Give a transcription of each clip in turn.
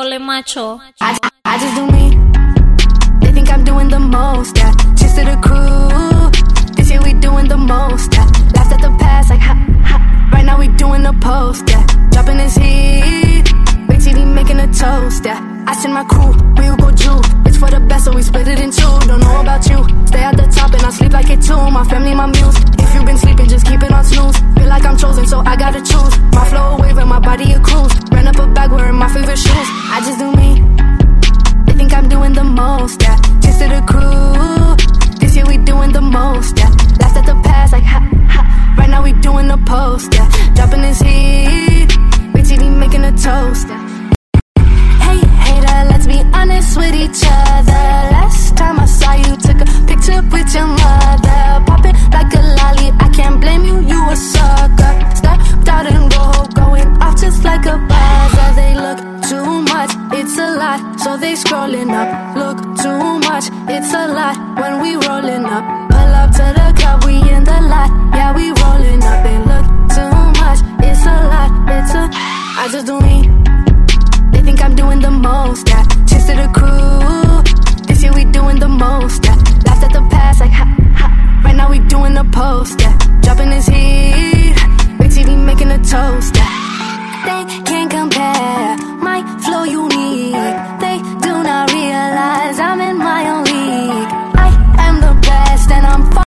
Pole macho. I, I just do me. They think I'm doing the most, yeah. Cheers to the crew. This year we doing the most, yeah. Laughed at the past, like ha ha. Right now we doing the post, yeah. Dropping this heat. Wait till he making a toast, yeah. I send my crew, we will go Jew. It's for the best, so we split it in two. Don't know about you. Stay at the top and I sleep like it too. My family, my muse. If you've been sleeping, just keep it on snooze. Feel like I'm chosen, so I gotta choose. My flow a wave and my body a cruise. Ran up a bag wearing my favorite shoes. I just do me. They think I'm doing the most, yeah. Cheers to the crew. This year we doing the most, yeah. Laughed at the past, like ha ha. Right now we doing the post, yeah. Dropping this heat. Wait till he making a toast, yeah. Hey, hater, let's be honest with each other. Last time I saw you, took a picture with your mother. Popping like a lolly, I can't blame you, you a sucker. Stepped out and go, going off just like a buzzer. They look too much, it's a lot, so they scrolling up. Look too much, it's a lot when we rolling up. Pull up to the club, we in the lot, yeah, we rolling up. They look too much, it's a lot, it's a. I just do me. They think I'm doing the most, yeah. Cheers to the crew. This year we doing the most, yeah. Laughed at the past, like ha ha. Right now we doing the post, yeah. Dropping this heat. Wait till he making a toast, yeah. They can't compare my flow unique. They do not realize I'm in my own league. I am the best and I'm far.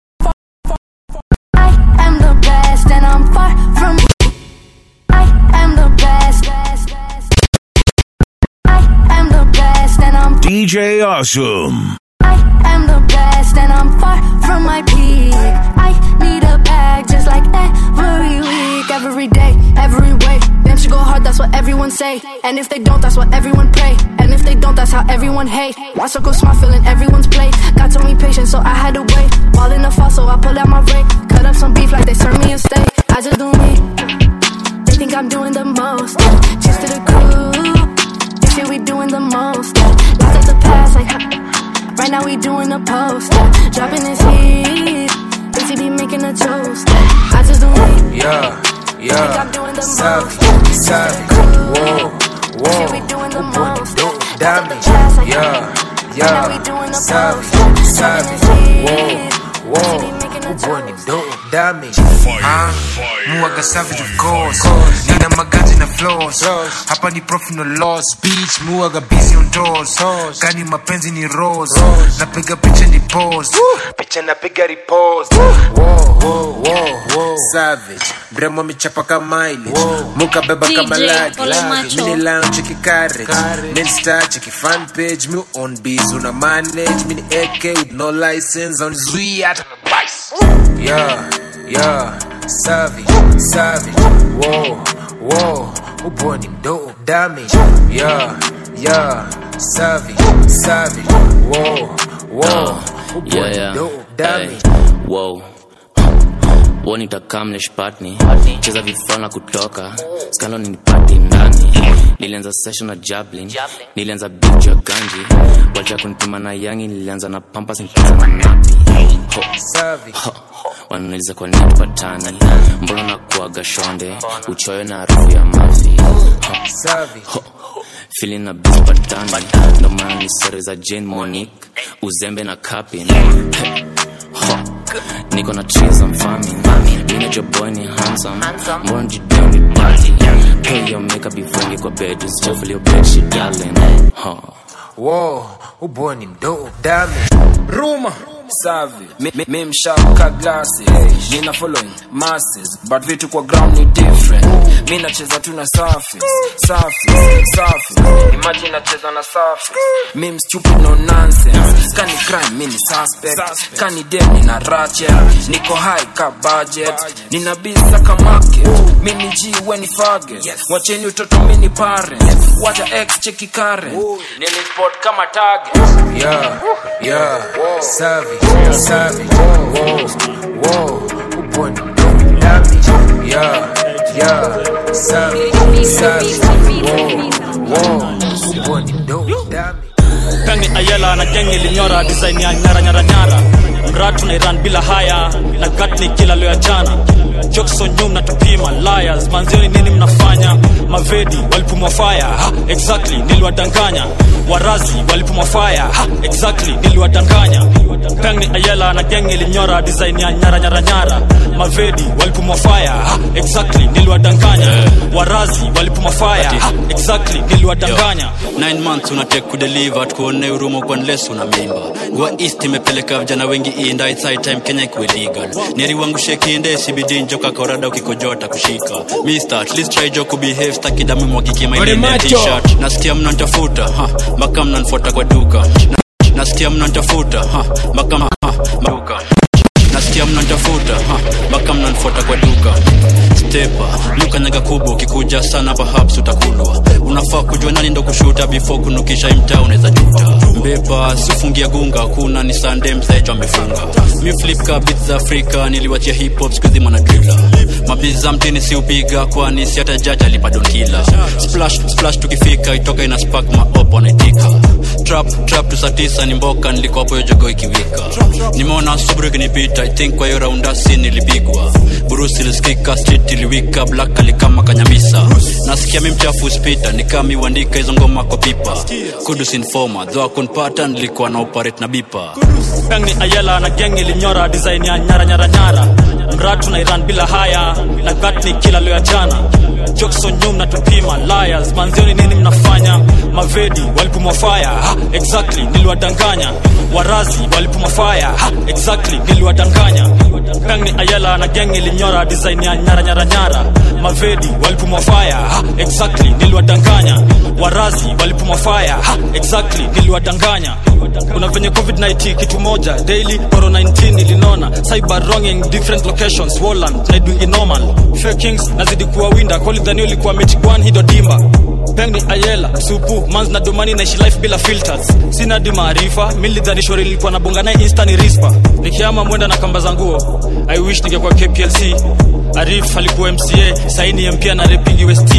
I am the best and I'm far from. I am the best. best, best. I am the best and I'm DJ Awesome. I am the best and I'm far from my peak. I need a bag just like every week, every day, every way. Them should go hard, that's what everyone say. And if they don't, that's what everyone pray. And if they don't, that's how everyone hate. Watch her go smart, feeling everyone's play. God told me patience, so I had to wait. Ball in the fall, so I pulled out my rake. Cut up some beef like they serve me a steak. I just do me. They think I'm doing the most. Cheers to the crew. This year we doing the most. Lost at the past, like ha- Right now we doing the post. Dropping this heat. BTB making a toast. I just do me. Yeah, Think I'm yeah. doing the Savage, most. savage. Whoa, This year we whoa. doing the Boy, most. don't Lost at the damage. past, like Yeah, Right now we doing yeah. the Savage, post. savage. Dropping this Whoa, heat. whoa. BTB making a Boy, toast. don't damage. Huh? Muaga savage of course. Nina magati na flows. Hapa ni profit no loss. Beach muaga busy on doors. Gani mapenzi ni rose. Napiga picha ni pose. Picha napiga repost. Whoa, whoa, whoa, whoa. Savage. Mremo michapa kama mileage. Muka beba DJ kama luggage. Pole Macho. Mini lounge cheki carriage. Main star cheki fan page. Me on biz una manage. Mini AK with no license. On zui hata na bice. Yeah, yeah, savage, savage, whoa, whoa, ubo ni mdogo damage, yeah, yeah, savage, savage, whoa, whoa, ubo Yeah, ni yeah. mdogo damage. Hey, wow. wonitakam cheza vifana kutoka skalo nipati ndani nilianza session na jablin nilianza biju ya ganji wacha kunipima na yangi nilianza na pampas nikianza na napi Ho, Savage, ho, wananiuliza kwa nini tupatani mbona nakuaga shonde uchoyo na harufu ya mafi Ho, savage, fili na bispatani ndo maana ni sere za jane monique uzembe na capin Ho, niko na trees I'm farming Minajo boy ni handsome Mbona jideo ni party Pay your makeup before you go bed Usichafulie bedsheet darling Ho. whoa, ubo ni mdogo damage. Ruma Savi Mi- mi- mi mshaka glasses Nina following masses But vitu kwa ground ni different Mi nacheza tu na surface Surface, surface Imagine nacheza na surface Mi stupid no nonsense Kani crime mi ni suspect Kani dem nina ratchet Niko high ka budget Nina bisa ka market Mi ni G we ni faggot Wacheni utoto mi ni parent Wacha ex cheki current Nili spot kama target Yeah, yeah, savage, savage, whoa, whoa, ubo ni mdogo damage. Yeah, yeah, savage, savage, whoa, whoa, ubo ni mdogo damage. Kani Ayela na geng ilinyora design ya nyara nyara nyara mratu na Iran bila haya na gat ni kila leo ya jana jokson nyu mnatupima liars manzioni nini mnafanya mavedi walipumwa fire ha, exactly niliwadanganya warazi walipumwa fire ha, exactly niliwadanganya peng ni ayela na geng ilinyora design ya nyaranyaranyara mavedi walipumwa fire ha, exactly niliwadanganya warazi walipumwa fire ha, exactly niliwadanganya nine months unatek kudeliver tukuone urumo kwa nles una mimba gua east imepeleka vijana wengi inda it's high time kenya ikuwe legal neri wangu shekinde cbd njoka kaurada ukikojota kushika mister at least try jo kubehave staki damu mwagiki Ore mailene macho. t-shirt nasikia mnantafuta ha, mpaka mnanfuata kwa duka Na- nasikia mnantafuta ha, mpaka ha, maduka nasikia mnantafuta ha, mpaka mnanfuata kwa duka stepa lukanyaga kubwa ukikuja sana perhaps utakulwa unafaa kujua nani ndo kushuta before kunukisha imtaa unaweza juta mbepa sifungia gunga kuna ni sande mzaejo amefunga mi flip ka beat za afrika niliwachia hip hop skuzi manadrila mabiza mtini siupiga kwani si hata jaji alipadonkila splash splash tukifika itoka ina spark maop wanaitika trap trap tu saa tisa ni mboka nilikopo hiyo jogo ikiwika nimeona subru ikinipita i think kwa hiyo raundasi nilipigwa burusi ilisikika street iliwika black alikama kanyamisa nasikia mi mchafu spita nikami uandika hizo ngoma kwa pipa kudus informa dho akunpata nilikuwa na operate na bipa peng ni ayela na geng ilinyora design ya nyaranyaranyara mratu na iran bila haya na gat ni kila leo ya jana jokson nyu mnatupima liars manzioni nini mnafanya mavedi walipumwa fire ha, exactly niliwadanganya warazi walipumwa fire ha, exactly niliwadanganya peng ni ayela na geng ilinyora design ya nyaranyaranyara mavedi walipumwa fire ha, exactly niliwadanganya warazi walipumwa fire ha, exactly niliwadanganya kuna venye covid-19 kitu moja daily corona 19 ilinona cyber wronging different locations Walland naidwingi normal Fair kings nazidi kuwa winda kolidhani ulikuwa mechigwan hido dimba peng ni ayela supu mans na domani naishi life bila filters sina di maarifa milidhani shori nilikuwa nabonga naye insta ni rispa nikiama mwenda na kamba za nguo i wish ningekuwa kplc arif alikuwa mca saini mpia na repingi west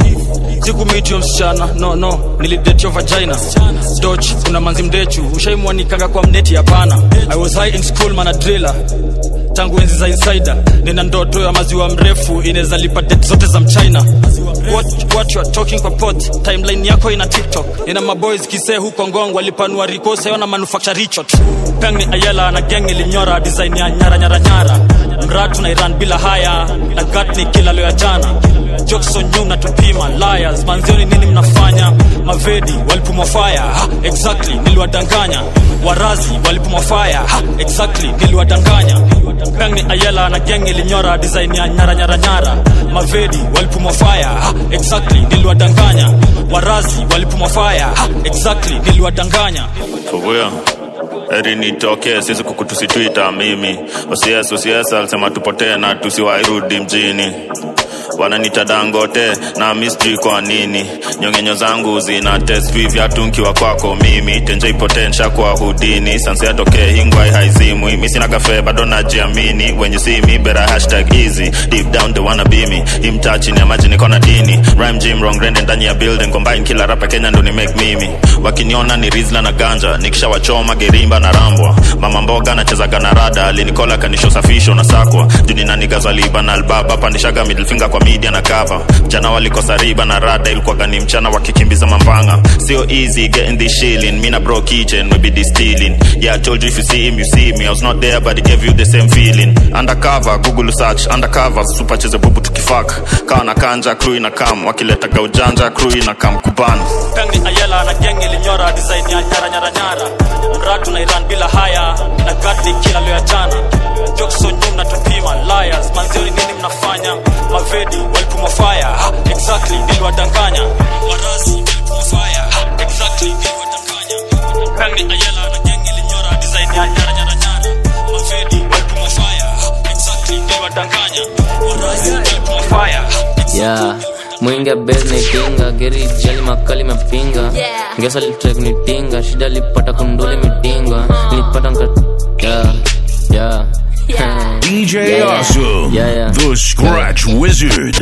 sikumitio msichana no no nilidetio vagina doch kuna manzi mdechu ushaimwanikanga kwa mneti hapana i was high in school mana driller tangu enzi za insider nina ndoto ya maziwa mrefu inaweza lipa det zote za mchina what, what you are talking kwa pot timeline yako ina tiktok nina maboys kisee huko ngong walipanua rikose ona manufacture richot peng ni ayela na geng ilinyora design ya nyaranyaranyara mratu na iran bila haya na gat ni kila leo ya jana jokson nyu mnatupima liars manzioni nini mnafanya mavedi walipumwa fire ha, exactly niliwadanganya warazi walipumwa fire ha, exactly niliwadanganya peng ni ayela na geng ilinyora design ya nyaranyaranyara mavedi walipumwa fire ha, exactly niliwadanganya warazi walipumwa fire ha, exactly niliwadanganya Fubuya heri nitokee sisi kukutusitwita mimi osies osies alisema tupotee na tusiwairudi mjini wananita dangote na mistri kwa nini nyongenyo zangu zina tesvi vyatu nkiwa kwako mimi tenje ipotensha kwa hudini sansi atokee hingwai haizimwi mi sina kafe bado najiamini when you see me better hashtag easy deep down they wanna be me imtaa chini ya maji niko na dini rhyme gym wrong rende ndani ya building combine kila rapa kenya ndo ni make mimi wakiniona ni rizla na ganja nikishawachoma gerimba na rambwa mama mboga nachezaga na rada alinikola kanisho safisho na sakwa juni nanigazaliba na albaba pandishaga middle finger kwa media na cover jana walikosa riba na rada ilikuwaga ni mchana wakikimbiza mambanga sio easy getting this shilling me na bro kitchen we be distilling yeah I told you if you see him you see me I was not there but it gave you the same feeling undercover google search undercover super cheze bubu tukifak kawa na kanja crew ina kam wakileta gaujanja crew ina kam kuban peng ni ayela na geng ilinyora design ya nyaranyaranyara mratu na iran bila haya na gat ni kila leo ya jana jokson nyu mnatupima liars manzioni nini mnafanya mavedi walipumwa fire ha, exactly niliwadanganya warazi walipumwa fire ha, exactly niliwadanganya peng ni ayela na geng ilinyora design ya nyaranyaranyara mavedi walipumwa fire ha, exactly niliwadanganya warazi walipumwa fire ha, exactly yeah mwingi besnitinga geri jali makali mapinga Yeah. ngesa litrek nitinga shida lipata kunduli mitinga nilipata nka yeah yeah Yeah. DJ Yeah. Awesome, Yeah, yeah. the Scratch Wizard.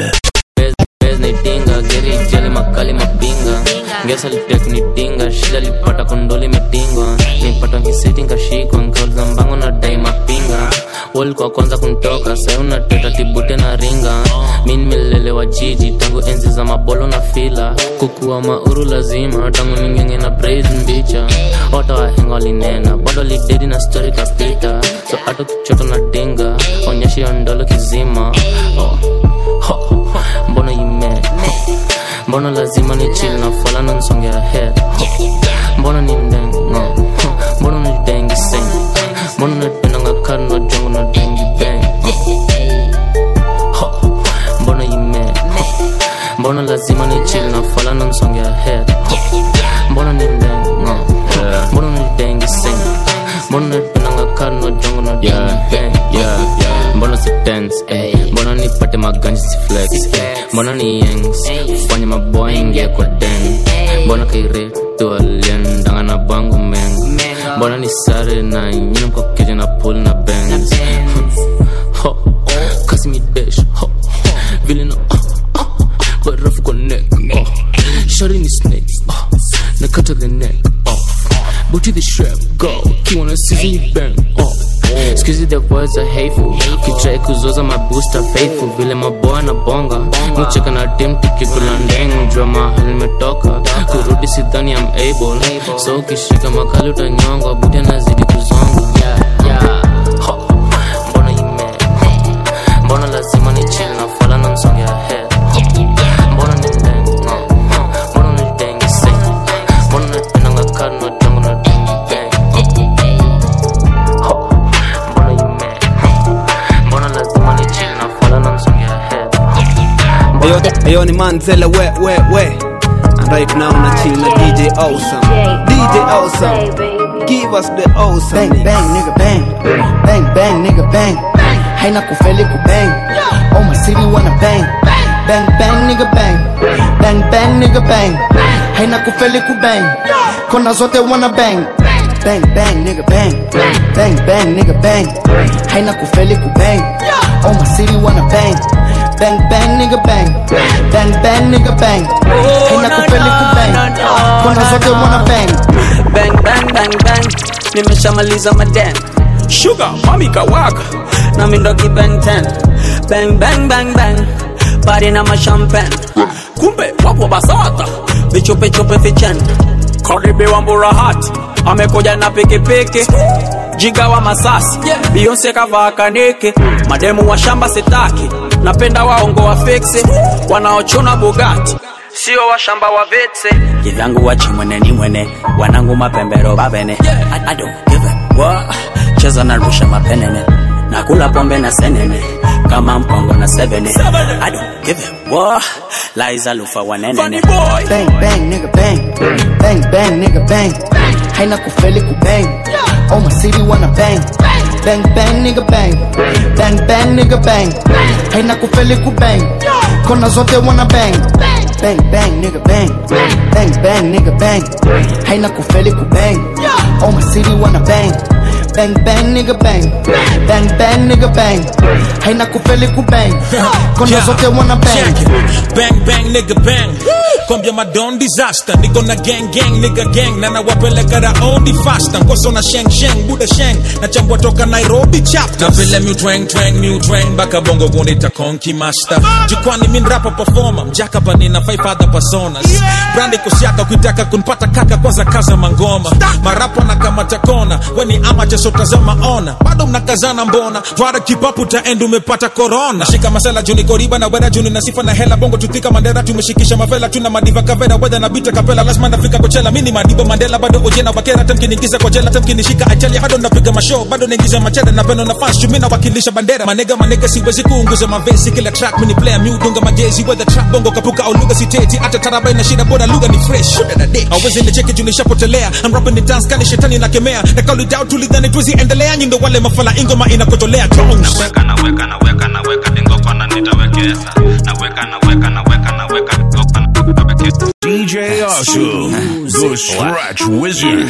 Bez nitinga geri jali makali mapinga ngesa litrek nitinga shida lipata kunduli mitinga nilipata nkisiti nkashikwa nkauliza mbango na dai mapinga walikuwa kwanza kuntoka sai unateta tibute na ringa mi nimelelewa jiji tangu enzi za mabolo na fila kukuwa mauru lazima tangu ningenge na praise mbicha wata wahenga walinena bado lidedi na stori kapita so hata kichoto na dinga onyesha hiyo ndolo kizima oh. ho, ho, mbona ime mbona lazima ni chill na fala na nsonge ahead mbona ni mdengo mbona ni dengi sing mbona napenda ngakari na jongo na dengi bang Ho, mbona ime mbona lazima ni chill na fala na nsonge ahead mbona ni mdengo mbona ni dengi sing mbona napenda ngakari na jongo na dengi bang yeah, yeah. mbona si dance eh. mbona nipate maganji si flex eh. mbona ni yangs fanya maboy ingia kwa den mbona kairetu aliendanga na bangu men mbona ni sare na nyina mkokeja na pool na bands ho kasi mi dash ho vile na oh, oh, barafu kwa neck oh shari ni snake oh nakata the neck off booty the strap go kiwana season you bang oh Excuse the words are hateful kitrai kuzoza mabusta faithful vile maboa na bonga mucheka na tim tukikula ndeng jua mahali nimetoka kurudi sidhani am able so ukishika makali utanyongwa buti anazidi kuzonga yeah, yeah. Ho, mbona ime mbona lazima ni chill na fala na nsonge ahead mbona ni ndeng mbona ni dengi sing mbona napenda ngakari na jongo na dengi bang Ho, mbona ime mbona lazima ni chill na fala na nsonge ahead Ayo, ayo ni Manzella we we we And right now na chill na DJ Awesome DJ Awesome Give us the awesome Bang bang nigga bang Bang bang nigga bang Haina kufeli ku bang Oh my city wanna bang Bang bang nigga bang Bang bang nigga bang Haina kufeli ku bang Kona zote wanna bang Bang bang nigga bang Bang bang nigga bang Haina kufeli ku bang Oh my city wanna bang Bang bang nigga bang Bang bang nigga bang Haina kufeli ku bang Kona zote wanna bang bang bang bang bang nimeshamaliza maden sugar mami kawaka na mindoki bang 10 bang bang bang bang pari na mashampen kumbe wapo basata vichopechope vichen karibi wa mburahati amekuja na pikipiki jiga wa masasi biyonse kavaa kaniki mademu wa shamba sitaki napenda waongo wa fiksi wanaochuna bugati sio washamba wa vetse kidhangu wachimwene ni mwene wanangu mapembero babene I, I don't give a what cheza na rusha mapenene nakula pombe na senene kama mpongo na sevene I don't give a what laiza lufa wanenene Bang bang nigga bang Bang bang nigga bang Haina kufeli ku bang Oh my city wanna bang Bang bang nigga bang Bang bang nigga bang Haina kufeli ku bang Kona zote wanna bang Bang bang nigga bang Bang bang nigga bang Haina kufeli ku bang Oh my city wanna bang Bang bang nigga bang Bang bang nigga bang Haina kufeli ku bang Kona zote wanna bang Check it. Bang bang nigga bang Kombia madon disaster Niko na gang gang nigga gang Na nawapeleka raundi faster Ngoso na sheng sheng Buda sheng Na chambua toka Nairobi chapter Na vile mu twang twang mu twang Baka bongo gunita konki master Jukwani min rapa performer Mjaka pa nina five other personas Brandi kusiaka kuitaka kunpata kaka kwanza kaza mangoma Marapa na kamata kona Weni ama jaso tazama ona Bado mnakazana mbona Twara kipapu taendu umepata corona Shika masala juni koriba na wera juni na sifa na hela bongo tutika mandera tumeshikisha mavela tuna madiva kavera wedha na bita kapela lazima nafika kochela mini madibo mandela bado ojena wakera tamkiniingiza kwa jela tamkinishika ajali hado napiga mashow bado naingiza macheda na peno na fans chumi nawakilisha bandera manega manega siwezi kuunguza mavesi kila track mini player miudunga majezi whether trap bongo kapuka au lugha siteti hata taraba ina shida bora lugha ni fresh awezi nicheke juu nishapotelea I'm rapping the dance kani shetani nakemea na kauli doubt tulidhani tuwezi endelea nyindo wale mafala ingoma inakotolea tones naweka naweka naweka naweka dingo kona nitawekeza naweka naweka naweka naweka dingo kona nitawekeza DJ Awesome, the Scratch Wizard.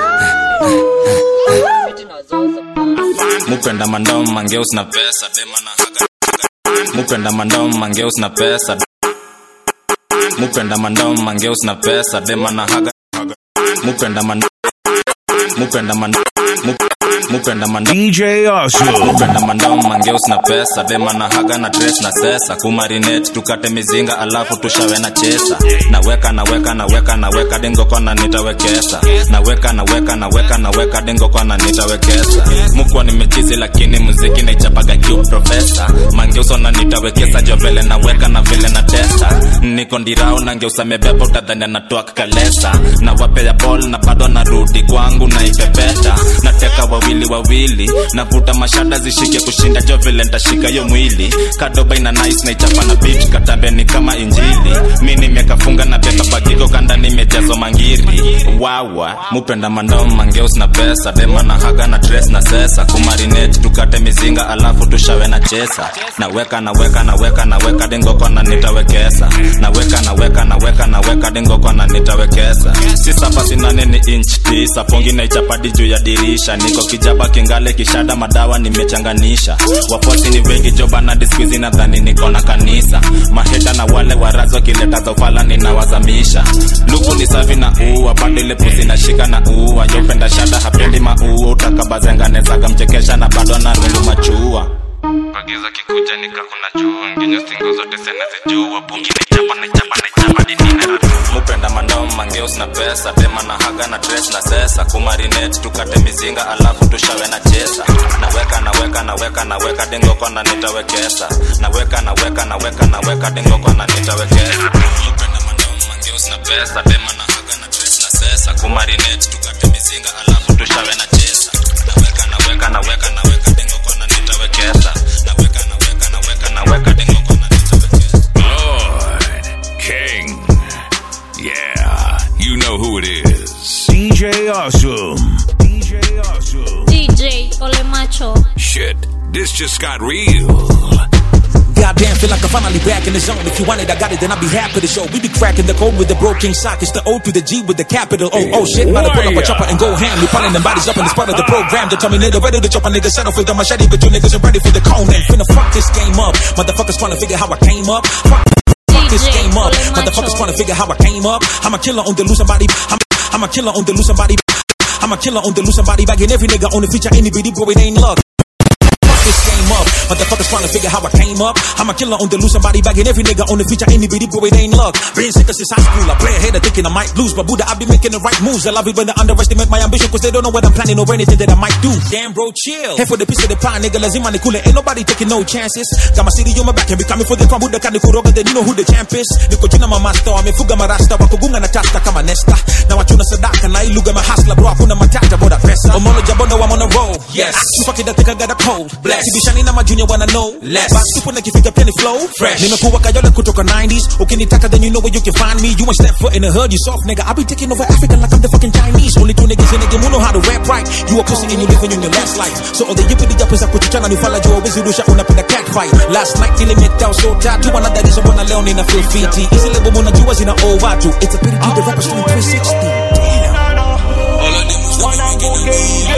mupenda mandao mangeus na pesa dema na haga mupenda mandao mangeus na pesa mupenda mandao mangeus na pesa dema na haga mupenda mandao mupenda mandao mupenda manda DJ Awesome. mupenda mandao mangeus na pesa dema na haga na dress na sesa kumarinet tukate mizinga alafu tushawe na chesa naweka naweka naweka naweka dingo kona nitawekesa naweka naweka naweka naweka dingo kona nitawekesa mukwa nimechizi lakini muziki naichapaga kiu profesa mangeuso na nitawekesa jo vile naweka na vile na testa niko ndirao na ngeusa mebeba utadhani anatoa kalesa na wapea bol na bado narudi kwangu naipepeta nateka wawili wawili navuta mashada zishike kushinda jo vile ntashika yo mwili kadoba ina nice na ichapa na beat katambeni kama injili mi nimekafunga na beba bagiko kanda nimejazo mangiri wawa mupenda mandao mangeus na pesa dema na haga na dress na sesa kumarinet tukate mizinga alafu tushawe na chesa naweka naweka naweka naweka dingo kona nitawekesa naweka naweka naweka naweka dingo kona nitawekesa si saba sinane ni inch tisa pongi na ichapadi juu ya dirisha niko kijaba kingale kishada madawa nimechanganisha wafuasi ni wengi jobana diskuizi nadhani niko na kanisa maheta na wale warazi wakileta zofala ninawazamisha luku ni safi na uua bado ile pusi nashika na uua yopenda shada hapendi maua utakabazenganezaga mchekesha na bado anarungu machua pagiza kikuja nikakuna juu nginyo stingo zote senezijua bungi nichapa nichapa nichapa dinina mupenda mandao mangeus na pesa dema na haga na dress na sesa kumarinet tukate mizinga alafu tushawe na chesa naweka naweka naweka naweka dingo kona nitawekesa naweka naweka naweka naweka dingo kona nitawekesa mupenda mandao mangeus na pesa dema na haga na dress na sesa kumarinet tukate mizinga alafu tushawe na chesa naweka naweka naweka naweka dingo kona nitawekesa naweka naweka naweka naweka dingo kona Lord King. Yeah, you know who it is. DJ Awesome. DJ Awesome. DJ Ole Macho. Shit, this just got real. Goddamn, feel like I'm finally back in the zone. If you want it, I got it, then I'll be happy to show. We be cracking the code with the broken sock. It's the O to the G with the capital O. Oh shit, about to pull up a chopper and go ham. We piling them bodies up in this part of the program. They tell me nigga ready to chop a nigga settle for the machete, but you niggas ain't ready for the cone. And finna fuck this game up. Motherfuckers trying to figure how I came up. Fuck fuck this game up. Motherfuckers trying to figure how I came up. I'm a killer on the loose somebody. I'm, I'm a killer on the loose somebody. I'm a killer on the loose somebody. Bagging every nigga on the feature, any bitty bro, it ain't luck. Fuck this game up. Motherfuckers trying to figure how I came up. I'm a killer on the loose, somebody bagging every nigga on the feature, any bitty bro, it ain't luck. Been sicker since high school, I play ahead of thinking I might lose, but Buddha, I be making the right moves. I love it when they underestimate my ambition, cause they don't know what I'm planning or anything that I might do. Damn, bro, chill. Head for the piece of the pie, nigga, lazima ni kule. Ain't nobody taking no chances. Got my city on my back and be coming for the crown. Buddha kani kuroga, then you know who the champ is. Niko jina mamasta, wamefuga marasta, wakugunga na tasta kama nesta. Na wachuna sadaka, na iluga mahasla, bro, hakuna matata, boda pesa. Omolo jabondo, I'm on a roll. Yes. Fuck it, I think I got a cold. Bless. Sibishani na majunior wanna know. Less. But super nikifika penny flow. Fresh. Nimekuwa kayole kutoka 90s. Ukinitaka then you know where you can find me. You ain't step foot in the hood, you soft nigga. I be taking over Africa like I'm the fucking Chinese. Only two niggas in the game who know how to rap right. You a pussy and you living in your last life. So all the yippity yappers akuchichana ni fala jua wezi rusha unapenda cat fight. Last night nilimeta so tatu another reason mbona leo nina feel fiti. Hizi lebo muna jua zina owe watu. It's a pity G the rappers doing 360. Damn. All of them was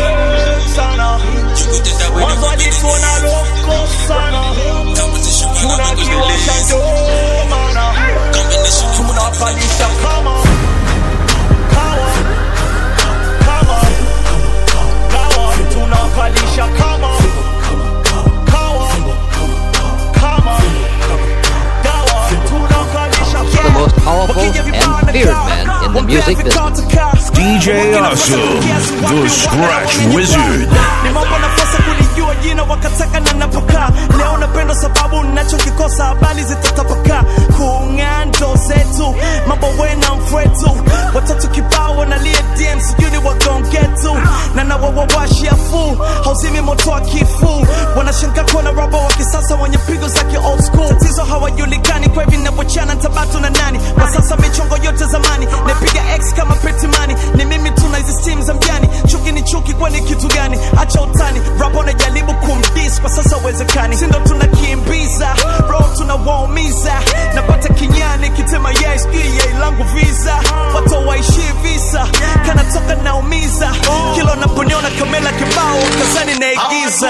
tunapalisha kama kawa kama kawa tunapalisha kama kawa kama dawa tunapalisha the most powerful and feared man in the music business. DJ Awesome, the Scratch Wizard. nimewapa nafasi kulijua jina wakataka na napokaa leo napenda sababu nachokikosa habari zitatapakaa kung'ando zetu mambo wena mfwetu watatu kibao wanalia dm sijui ni wagongetu na nawawawashiafu hauzimi moto wa kifu wanashangaa kuona robo wa kisasa wenye pigo za ki old school tatizo hawajulikani kwa hivi navyochana tabatu na nani kwa sasa michongo yote zamani napiga x kama petimani ni mimi tuna hizi stim za mjani chuki ni chuki kwani kitu gani acha utani rabo najaribu kumdis kwa sasa uwezekani sindo tunakimbiza ro tunawaumiza napata kinyani kitema yes yei langu visa watu waishi visa kanatoka naumiza kilo naponiona kamela kibao kazani naigiza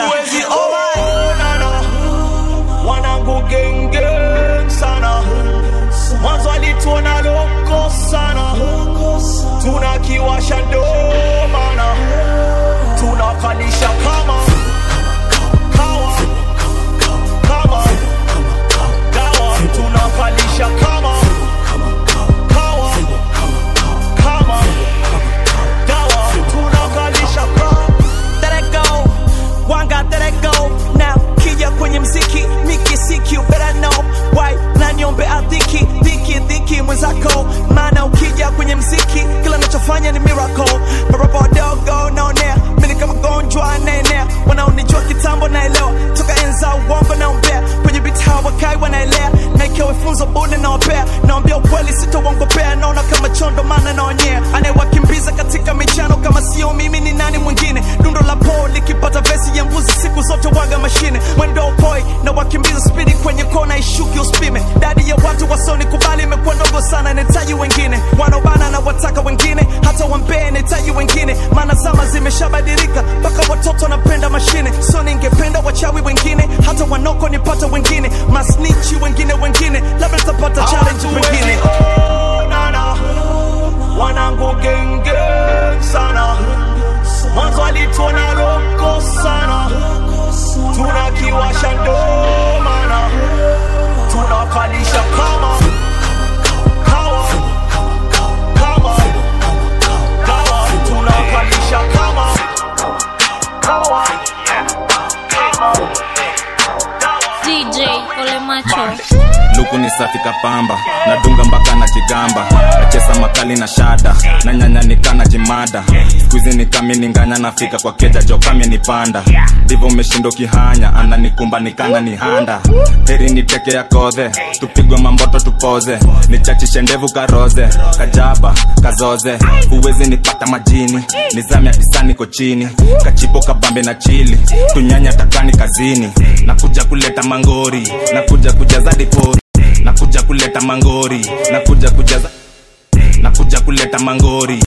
wanangu genge sana mwanzo alituona loko sana tunakiwasha ndomana tunakalisha mafunzo bure nawapea naambia ukweli sitauongopea naona kama chondo maana naonyea anayewakimbiza katika michano kama sio mimi ni nani mwingine dundo la po likipata vesi ya mbuzi siku zote waga mashine mwendo upoi na wakimbiza spidi kwenye kona ishuki uspime dadi ya watu wasoni kubali imekuwa ndogo sana nahitaji wengine wanaobana na wataka wengine hata wampee nahitaji wengine maana zama zimeshabadilika mpaka watoto wanapenda mashine so ningependa wachawi wengine hata wanoko nipata wengine masnichi wengine wengine labda nitapata challenge wengine wanangu genge sana mwanzo alituona roko sana tunakiwasha ndomana tunakalisha kama kawa kama kawa tunakalisha kama kawa DJ Ole Macho. luku ni safi kapamba nadunga mpaka na jigamba nachesa makali na shada na nyanyanika na jimada skuizi ni kami ninganya nafika kwa keja jo kami nipanda ndivo umeshindo kihanya ananikumba nikana ni handa heri niteke ya kodhe tupigwe mamboto tupoze nichachishe ndevu karoze kajaba kazoze huwezi nipata majini nizame atisani ko chini kachipo kabambe na chili tunyanya takani kazini nakuja kuleta mangori nakuja kujaza dipori nakuja kuleta mangori nakuja kujaza nakuja kuleta mangori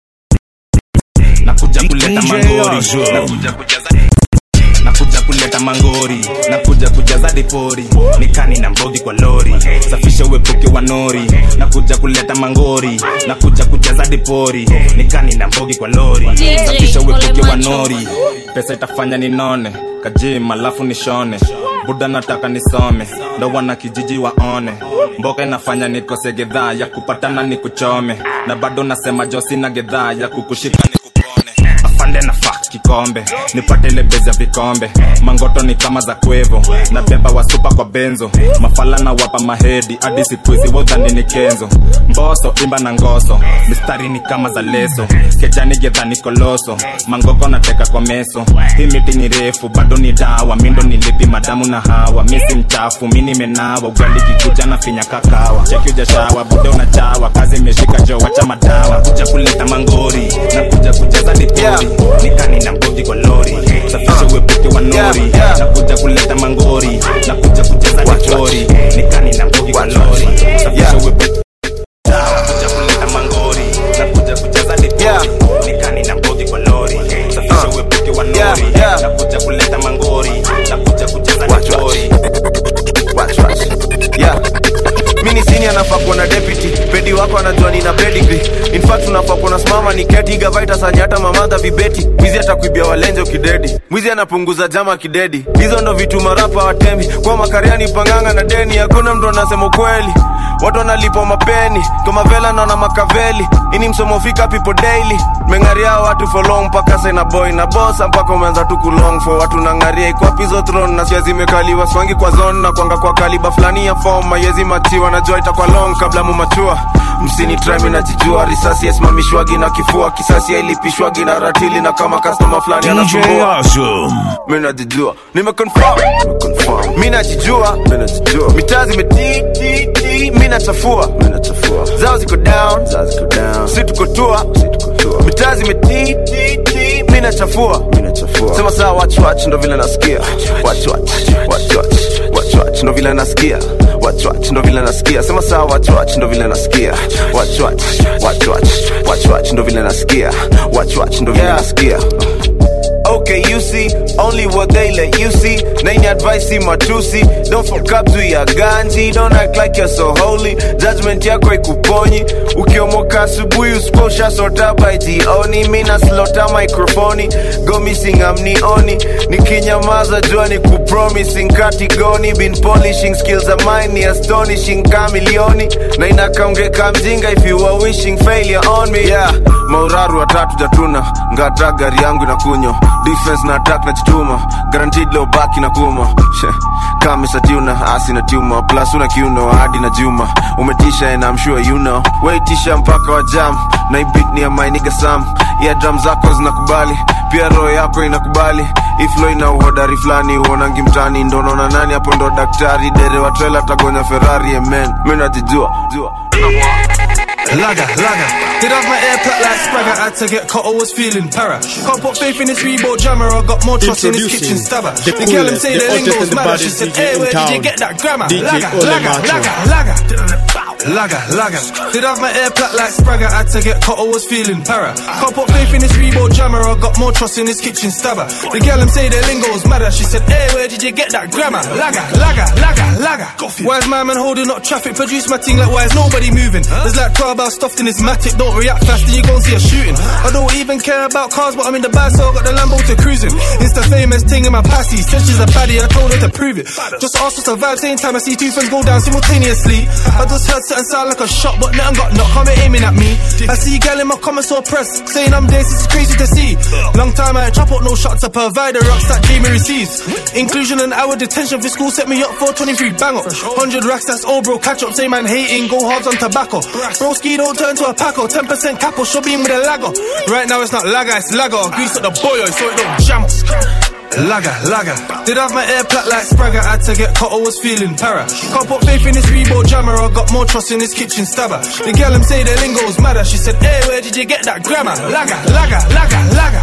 nakuja kuleta DJ mangori Awesome. nakuja kujaza nakuja kuleta mangori nakuja kujaza dipori nikani na mbogi kwa lori safisha uepuke wa nori nakuja kuleta mangori nakuja kujaza dipori nikani na mbogi kwa lori DJ safisha uepuke wa Ole Macho. nori pesa itafanya ninone kajim alafu nishone buda nataka nisome ndo wana kijiji waone mboka inafanya nikose gedhaa ya kupatana ni kuchome na bado nasema jo sina gedhaa ya kukushika ni kupone afande na fa kikombe nipate ile bezi ya vikombe mangoto ni kama za kwevo na beba wasupa kwa benzo mafala na wapa mahedi hadi sikuizi wodhani ni kenzo mboso imba na ngoso mistari ni kama za leso kejani gedha ni koloso mangoko nateka kwa meso hii miti ni refu bado ni dawa mindo nilipi madamu na hawa misi mchafu mi nimenawa ugali kikuja na finya kakawa cheki ujashawa bude unachawa kazi imeshika jo wacha madawa kuja kuleta mangori na kuja kujaza dipori nikani na mbogi kwa lori safisha uepuke wa nori na kuja kuleta mangori na kuja kujaza dipori nikani na mbogi kwa lori safisha uepuke kuja kuleta mangori na kuja kujaza dipori nikani na mbogi kwa lori safisha uepuke wa nori na kuja kuleta mangori na kuja kujaza dipori Watch, watch. Yeah. mi ni sini anafaa kuwa na deputy pedi wako anajua nina pedigree in fact unafaa kuwa nasimama ni keti gavaita sanya hata mamadha vibeti mwizi atakuibia walenje ukidedi mwizi anapunguza jama kidedi hizo ndo vitu marapa watemi kwa makariani panganga na deni hakuna mtu anasema ukweli watu wanalipwa mapeni kama vela naona makaveli ini msomo fika people daily mengaria watu for long mpaka sena boy na bosa mpaka umeanza tu kulong for watu nangaria ikwapizo throne na sia zimekaliwa swangi kwa zone na kwanga kwa kaliba fulani ya form mayezi matiwa najua itakuwa long kabla mumachua msini trami najijua risasi yasimamishwagi na kifua kisasi yailipishwagi na ratili na kama customer fulani DJ anasumbua Awesome. mi najijua nimeconfirm mi najijua mitaa zimetititi mi nachafua zao ziko down si tuko tua mitaa zimetititi mi nachafua sema saa wachwach ndo vile nasikia wachwach wachwach wachwach ndo vile nasikia wachwach ndo vile nasikia sema saa wachwach ndo vile nasikia wachwach wachwach wachwach ndo vile nasikia wachwach ndo vile nasikia Okay, you see, only what they let you see. Name advice, see matusi. Don't fuck up to your ganji. Don't act like you're so holy. Judgment yako ikuponyi. Ukiomoka asubuhi usiposha sota by jioni. Mina slota microphone. Go missing amnioni. Nikinyamaza jua ni kupromising katigoni. Been polishing skills of mine ni astonishing kamilioni. Na inakaongeka mjinga if you are wishing failure on me. Yeah, mauraru watatu jatuna. Ngata gari yangu inakunywa defense na attack na chituma guaranteed leo baki na kuma kama satuna asi na tuma plus una kiuno hadi na juma umetisha and I'm sure you know waitisha mpaka wa jam na hii beat ni ya my nigga Sam yeah drum zako zinakubali pia roho yako inakubali iflo ina uhodari fulani huonangi mtani ndo naona nani hapo ndo daktari dere wa trela tagonya ferrari amen mi najijua jua Laga, laga. Did have my air plat like Spragger, had to get caught, I was feeling para. Can't put faith in this Reebok jammer, I got more trust in this Introducing kitchen stabber. the The girl them coolest, say the the hottest lingo's and the mad, she baddest said, DJ hey, in where did you town. get that grammar? DJ Laga, Ole laga, Macho. laga, laga. Laga, laga. Did have my air plat like Spragger, had to get caught, I was feeling para. Can't put faith in this Reebok jammer, I got more trust in this kitchen stabber. The girl them say the lingo's madder, she said, hey, where did you get that grammar? Laga, laga, laga, laga. Why is my man holding up traffic? Produce my thing like why is nobody moving? There's like 12 hours stuffed in this matic, don't react fast and you gon' see a shooting. I don't even care about cars, but I'm in the bag, so I got the Lambo to cruising. It's the famous thing in my pasty. Said she's a baddie, I told her to prove it. Just ask what's the vibe, same time I see two friends go down simultaneously. I just heard something sound like a shot, but nothing got knocked, come aiming at me. I see gal in my comments so pressed, saying I'm this, it's crazy to see. Long time I ain't chop up no shots to provide the rocks that Jamie receives. Inclusion and hour detention for school set me up for 23 bang up. 100 racks, that's all bro, catch up, say man hating, go hard on tobacco. Broski don't turn to a paco, 10% capo, show beam with a lago. Right now it's not lager, it's lager. Grease up the boyo so it don't jam up. Laga, laga. Did have my air plat like Spragger, had to get caught, I was feeling para. Can't put faith in this Reebok jammer, I got more trust in this kitchen stabber. The girl them say the lingo's madder, she said, hey, where did you get that grammar? Laga, laga, laga, laga.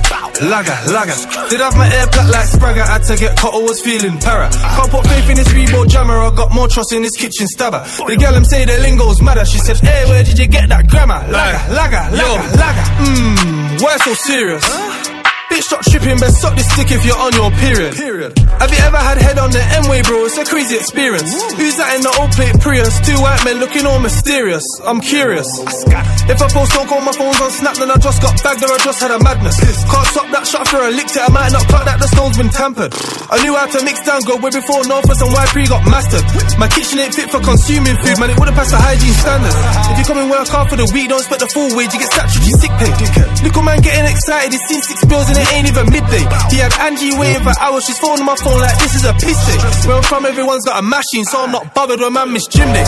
Laga, laga. Did have my air plat like Spragger, had to get caught, I was feeling para. Can't put faith in this Reebok jammer, I got more trust in this kitchen stabber. The girl them say the lingo's madder, she said, hey, where did you get that grammar? Laga, laga, laga, laga. Mmm, why so serious? Bitch, stop stripping, best suck this stick if you're on your period. Have you ever had head on the M-way, bro? It's a crazy experience. Who's that in the old plate Prius? Two white men looking all mysterious. I'm curious. If I post don't call my phone's on snap, then I just got bagged or I just had a madness. Can't stop that shot after I licked it. I might not cut that the stone's been tampered. I knew how to mix down good way before Northwest and Y3 got mastered. My kitchen ain't fit for consuming food, man. It wouldn't pass the hygiene standards. If you come and work hard for the week, don't expect the full wage. You get statutory sick pay. Little man getting excited. He's seen six bills and it ain't even midday. He had Angie waiting for hours. She's phoning my phone like this is a piss day. Where I'm from, everyone's got a machine, so I'm not bothered when man miss gym day.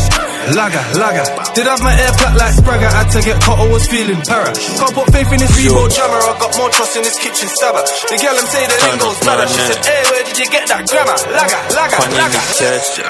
Laga, laga. Did have my air plat like Spragger, had to get caught, I was feeling para. Can't put faith in this Reebok jammer, I got more trust in this kitchen stabber. The girl them say the lingo's madder, she said, hey, where did you get that grammar? Laga, laga, Kwa nini laga. kesho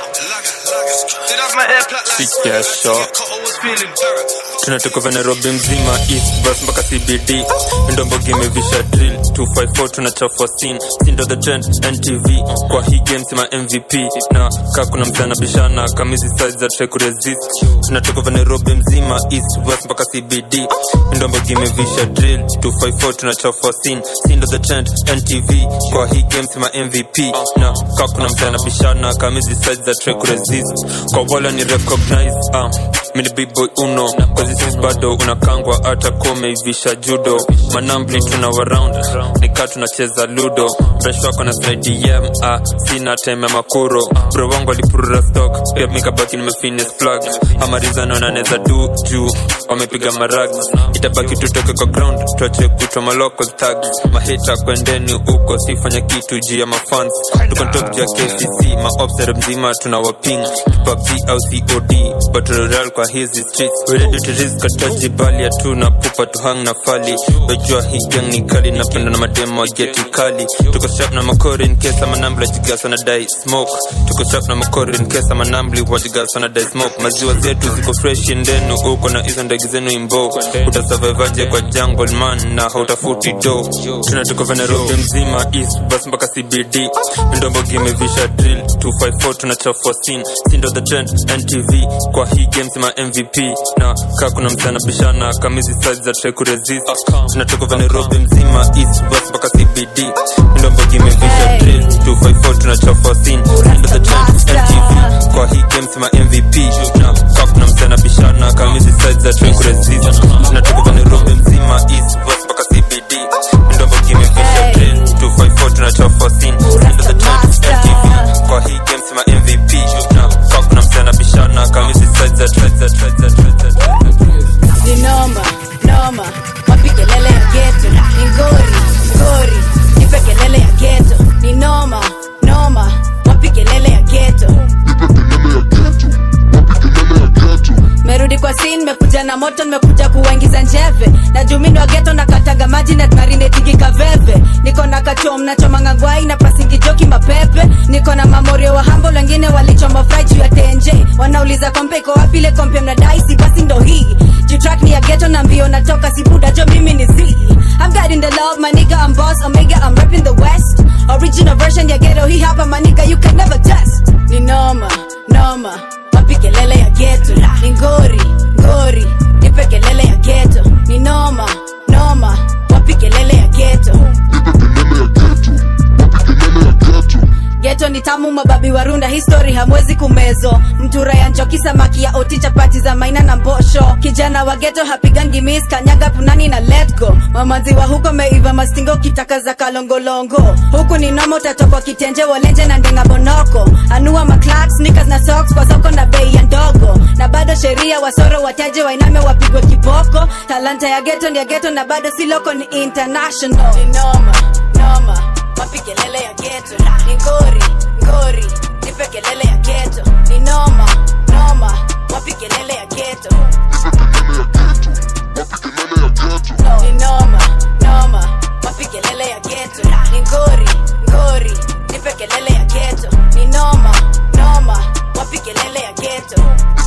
Did have my air plat like si kesho caught, I was feeling para. tunatoka vya nairobi mzima east bus mpaka cbd ndombogi imevisha drill 254 tunachafua scene sindo the trend ntv kwa hii game sima mvp na kaa kuna msana bishana kamizi size za try kuresist tunatoka vya nairobi mzima east west mpaka cbd ndombogi imevisha drill 254 tunachafua scene sindo the trend ntv kwa hii game sima mvp na kaa kuna msana bishana kamizi size za try kuresist kwa wala ni recognize uh, mini bboy uno kwazisis bado unakangwa hata kumeivisha judo manambli tuna waround nikaa tunacheza ludo fresh wako na slidem ah, sina time ya makuro bro wangu alipurura stock pia mikabaki nimefines plug amarizano naneza du juu wamepiga marag itabaki tutoke kwa ground tuache kutwa maloko tag mahita kwendeni huko sifanya kitu juu ya mafans tuko top juu ya kcc maobsere mzima tuna waping pubg au cod battle royale kwa hizi streets we ready to risk ataji bali hatuna pupa tuhang na fali wejua hii gang ni kali napenda na mademo geti kali tuko sharp na makori in case ama nambli wajigasa na dai smoke tuko sharp na makori in case ama nambli wajigasa na dai smoke maziwa zetu ziko fresh ndenu uko na hizo ndege zenu imbo utasurvivaje kwa jungle man na hautafuti do tunatoka vya Nairobi mzima east bus mpaka cbd ndombogi imevisha drill 254 tunachafua scene sindo the trend ntv kwa hii game sima mvp na kaa kuna msana bishana kamizi size za try kuresist tunatoka vya Nairobi mzima east bus mpaka cbd ndombogi imevisha drill 254 tunachafua scene sindo the trend ntv kwa hii game sima mvp na kaa kuna msana bishana kamizi size za try kuresist tunatoka vya Nairobi mzima east bus mpaka cbd ndombogi imevisha drill 254 tunachafua scene sindo the trend ntv kwa hii game sima mvp na kaa kuna msana bishana kamizi size za try za try za try za try ni noma noma wapi kelele ya geto ni ngori ngori nipe kelele ya geto ni noma noma wapi kelele ya geto merudi kwa sin mekuja na moto nimekuja kuwaingiza njeve mwaga maji na marinetigi kaveve niko na kachom nachomanga ngwai na pasingi joki mapepe niko na mamorio wa hambo wengine walichoma fry juu ya tenje wanauliza kompe iko wapi ile kompe mnadaisi basi ndo hii jitrak ni ya geto na mbio natoka sibuda jo mimi ni z I'm God in the love, my nigga, I'm boss, Omega, I'm repping the West. Original version ya ghetto, hii hapa, my nigga, you can never test. Ni noma, noma, wapi kelele ya ghetto. Ni ngori, ngori, nipe kelele ya ghetto. Ni noma, noma, wapi kelele ya ghetto. geto ni tamu mababi warunda histori hamwezi kumezo mtura ya njoki samaki ya oti chapati za maina na mbosho kijana wa geto hapigangi mis kanyaga punani na letgo mamazi wa huko meiva mastingo kitaka za kalongolongo huku ni nomo utatokwa kitenje walenje na ndenga bonoko anua maclax sneakers na socks kwa soko na bei ya ndogo na bado sheria wasoro wataje wainame wapigwe kiboko talanta ya geto ndia geto na bado si loko ni international ni noma noma wapi kelele ya geto ni ngori ngori nipe kelele ya geto ni noma noma wapi kelele ya geto ni noma noma wapi kelele ya geto ni ngori ngori nipe kelele ya geto ni noma noma wapi kelele ya geto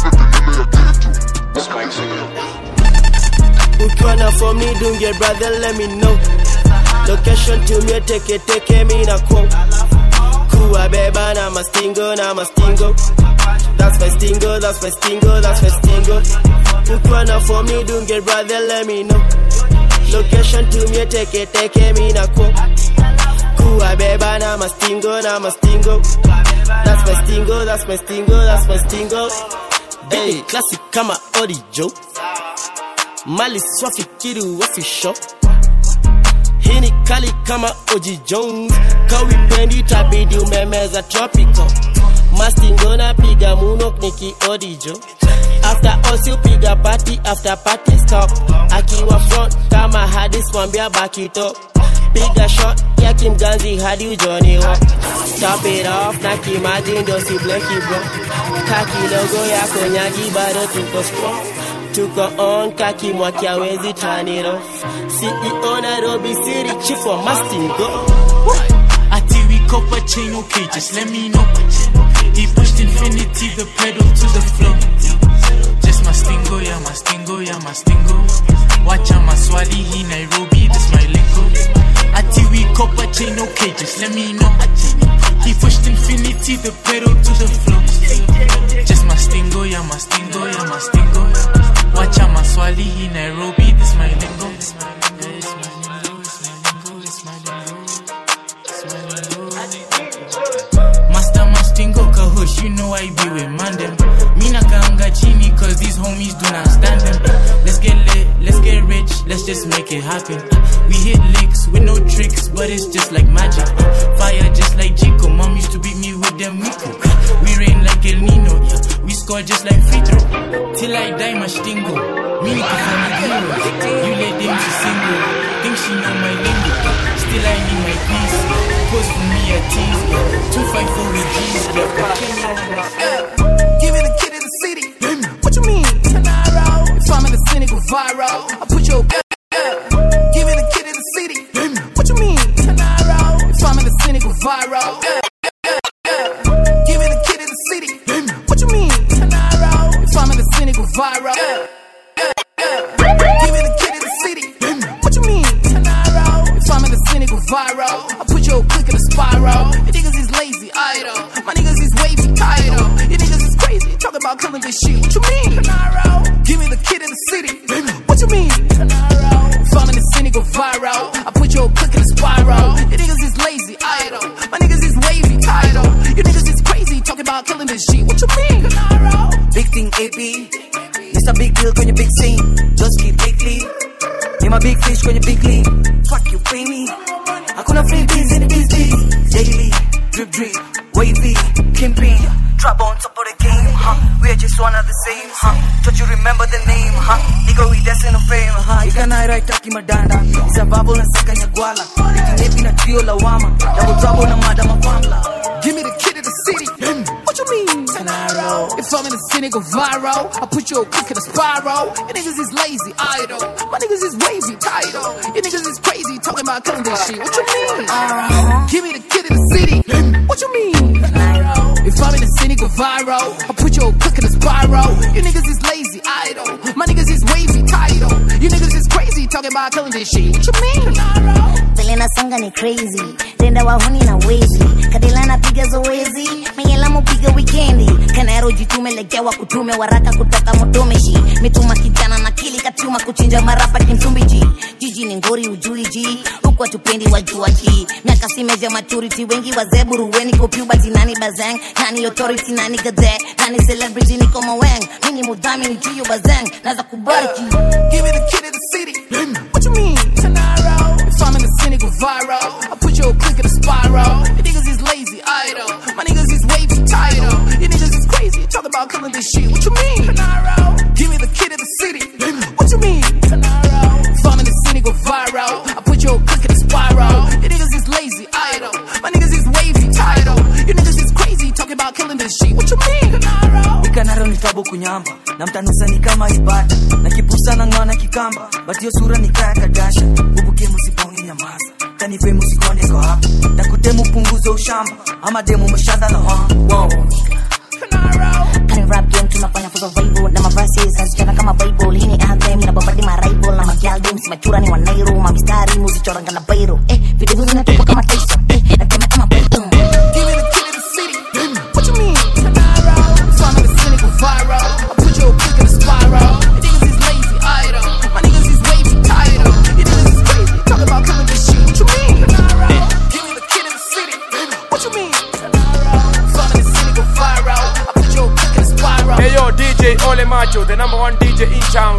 ukiwa na form ni dunge brother let me know location tumie teke teke mi na quo kuwa beba na mastingo na mastingo that's my stingo that's my stingo that's my stingo ukiwa na form ni dunge brother let me know location tumie teke teke mi na quo kuwa beba na mastingo na mastingo that's my stingo that's my stingo that's my stingo hey classic kama orijo mali swafikiri wafisho hii ni kali kama Oji Jones, kawipendi tabidi umemeza tropical. Mastingo na piga muno niki odijo after all si upiga party after party stop akiwa front kama hadis mwambia baki top piga shot ya kimganzi hadi ujoni wa top it off na kimaji ndo si bleki bro kaki logo yako nyagi bado tuko strong tuko on kaki mwaki awezi turn it off CEO Nairobi City chief wa Mastingo Ati we copper chain, okay, just let me know. He pushed infinity, the pedal to the floor. Just mastingo, yeah, mastingo, yeah, mastingo. Wacha maswali, he Nairobi, this my lingo. Ati we copper chain, okay, just let me know. He pushed infinity, the pedal to the floor. Just mastingo, yeah, mastingo, yeah, mastingo. Wacha maswali, he Nairobi, this my lingo. Master Mastingo Kahush, you know I be with Mandem. Mina kaanga chini, cause these homies do not stand them. Let's get lit, let's get rich, let's just make it happen. We hit licks with no tricks, but it's just like magic. Fire just like Chico, mom used to beat me with them Miko. We rain like El Nino, yeah. we score just like free throw. Till I die, Mastingo. Mini kafanya heroes. You let them to single. Think she know my lingo. Still I need my peace. Post for me a tease. Two fight for with G's. Give it a kid in the city. What you mean? Tanaro. If I'm in the city, go viral. I put your Give it a kid in the city. What you mean? Tanaro. If I'm in the city, go viral. Give it a kid in the city. What you mean? Tanaro. If I'm in the city, go viral. Give it a kid in the city. What you mean? Tanaro. If I'm in the city, go viral. I put your click in a spiral. You niggas is lazy, idle. My niggas is wavy, title. You niggas is crazy. Talk about killing this shit. What you mean? Tanaro. Give me the kid in the city. What you mean? Tanaro. If I'm in the city, go viral. I put your click in a spiral. You niggas is lazy, idle. My niggas is wavy, title. You niggas is crazy. Talk about killing this shit. What you mean? Tanaro. Big thing AP Mr. Big Deal kwenye big scene Just keep lately Ni ma big fish kwenye big league Fuck you pay me Hakuna free beans in the business Daily Drip drip Wavy Kimpy Trap on top of the game huh? We are just one of the same huh? Don't you remember the name huh? Nigga we destined to fame huh? Ikanai right taki madanda Sababu na saka nyagwala Ikinepi na trio lawama Double trouble na madama famla Give me the kid in the city. What you mean? Tanaro. If I'm in the city, go viral. I put you a quick in a spiral. You niggas is lazy, idle. My niggas is wavy, title. You niggas is crazy, talking about killing this shit. What you mean? Uh-huh. Give me the kid in the city. What you mean? If I'm in the city, go viral. I put you a quick in a spiral. You niggas is lazy, idle. My niggas is wavy, title. You niggas is crazy, talking about killing this shit. What you mean? vile nasonga ni crazy tenda wahuni na wezi kadila napiga zoezi mengela mupiga wikendi kanero jitume legewa kutume waraka kutoka mutumishi mituma kijana na kili katuma kuchinja marapa kimtumbiji jiji ni ngori ujui ji huku watupendi wajua ji miaka simeja maturity wengi wazee buruweni kopubati nani bazang nani authority nani gade nani celebrity niko maweng mini mudhamini juyo bazang naza kubariki Give me the kid in the city. What you mean? If I'm in the city, go viral. I put you a click in a spiral. You niggas is lazy, idle. My niggas is wavy, title. You niggas is crazy, talk about killing this shit. What you mean? Give me the kid in the city. What you mean? If I'm in the city, go viral. I put you a click in a spiral. You niggas is lazy, idle. My niggas is wavy, title. You niggas is crazy, talking about killing this shit. What you mean? ikanaro ni tabu kunyamba na mtanusa ni kama ibada na kipusa na ng'ona kikamba but hiyo sura ni kaya kadasha ubuke musibonge nyamaza kanipe musikone ko hapa takutemu punguze ushamba ama demu mshadhala ha wow. Kani rap game tunafanya for survival na mavazi zinazichana kama bible hii ni anthem na bombadi ma rival na magyal games machura ni wanairo mamistari muzichoranga na bairo eh video zinatoka kama Tyson eh natema kama Python Give me the kid in the city. What you mean? If I'm in the city, go viral. I put you a click in a spiral. You niggas is lazy, idle. My niggas is wavy, title. You niggas is crazy, talk about killing this shit. What you mean? Give me the kid in the city. What you mean? If I'm in the city, go viral. I put you a click in a spiral. Hey yo, DJ Ole Macho, the number one DJ in town.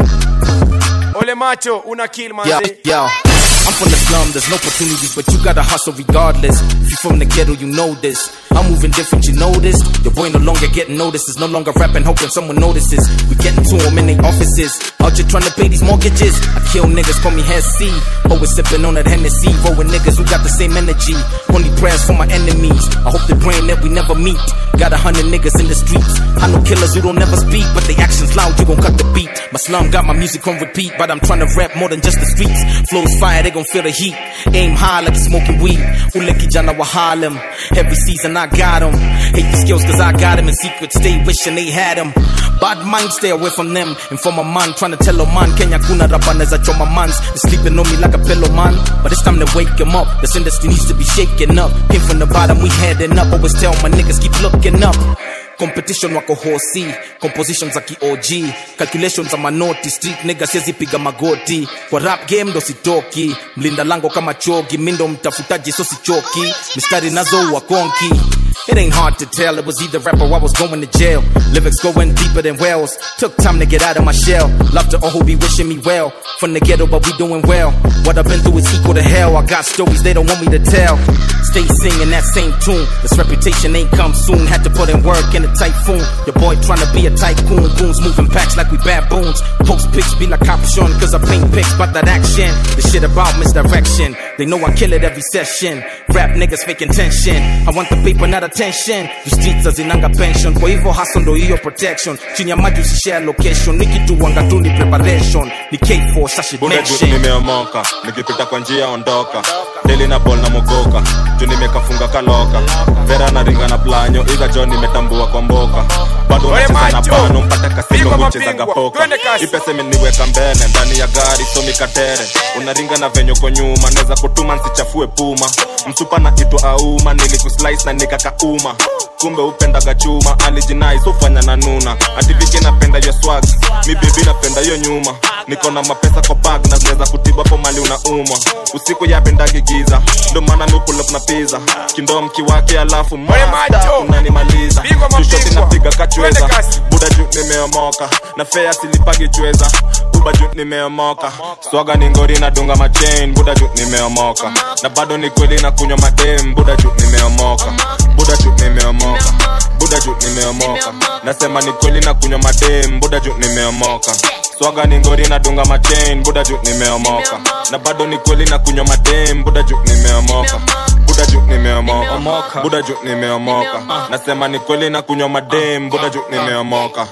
Ole Macho, una kill man. Yo, yo. I'm from the slum, there's no opportunities, but you gotta hustle regardless. If you from the ghetto, you know this. I'm moving different, you know this. Your boy no longer getting noticed, is no longer rapping, hoping someone notices. We getting to them in their offices. Out here trying to pay these mortgages. I kill niggas, call me Head C. Always sipping on that Hennessy, rolling niggas who got the same energy. Only prayers for my enemies. I hope they praying that we never meet. Got a hundred niggas in the streets. I know killers who don't never speak, but they actions loud, you gon' cut the beat. My slum got my music on repeat, but I'm trying to rap more than just the streets. Flows fire, they gon' feel the heat. Aim high like you smoking weed. Ule kijana wa Harlem. Every season I got 'em. Hate the skills cause I got 'em in secret. Stay wishing they had 'em. Bad mind, stay away from them. And for my man, trying to tell a man, Kenya kuna rabaneza choma mans. They sleeping on me like a pillow man. But it's time to wake 'em up. This industry needs to be shaken up. Came from the bottom, we heading up. Always tell my niggas keep looking up. competition wako hosi composition za kiog calculation za manoti street nigga siezi piga magoti kwa rap game ndo sitoki mlinda lango kama chogi mindo mtafutaji so sichoki mistari nazo wakonki It ain't hard to tell, it was either rap or I was going to jail. Lyrics going deeper than wells. Took time to get out of my shell. Love to all who be wishing me well. From the ghetto, but we doing well. What I've been through is equal to hell. I got stories they don't want me to tell. Stay singing that same tune. This reputation ain't come soon. Had to put in work in a typhoon. Your boy trying to be a tycoon. Goons moving packs like we baboons. Post pics be like Capuchon, cause I paint pics about that action. The shit about misdirection. They know I kill it every session. Rap niggas faking tension. I want the paper, not attention. The streets hazinanga pension. Kwa hivyo hustle ndo hiyo protection. Chini ya maji usishare location. Nikituanga tu ni preparation. Ni K4 sashi buda juu mention. nimeomoka nikipita kwa njia ondoka deli na bol na mogoka juu nimekafunga kaloka vera na ringa na planyo iga jo nimetambua kwa mboka bado Ole nacheza na macho. pano mpaka kasino Pigwa huchezaga mapigwa. poka Twende kasi. ipese imeniweka mbele ndani ya gari so mikatere unaringa na venye uko nyuma naweza kutuma nsichafue puma msupa na itwa auma nilikuslice na nikakauma kumbe upendaga chuma alijinai sufanya na nuna ativike napenda yo swag mi bebi napenda yo nyuma niko na mapesa kwa bag na zinaweza kutiba po mali unaumwa usiku yapendagi giza ndo maana mi pull up na pizza kindoo mkiwake alafu master unanimaliza tushoti napiga kachweza buda juu nimeomoka na fea silipagi chweza buba juu nimeomoka swaga ni ngori na dunga machain buda juu nimeomoka na bado ni kweli na kunywa madem buda juu nimeomoka buda juu nimeomoka buda juu nimeomoka nasema ni kweli na kunywa madem buda juu nimeomoka swaga ni ngori na dunga machain buda juu nimeomoka na bado ni kweli na kunywa madem buda juu nimeomoka buda juu nimeomoka buda juu nimeomoka nasema ni kweli na kunywa madem buda juu nimeomoka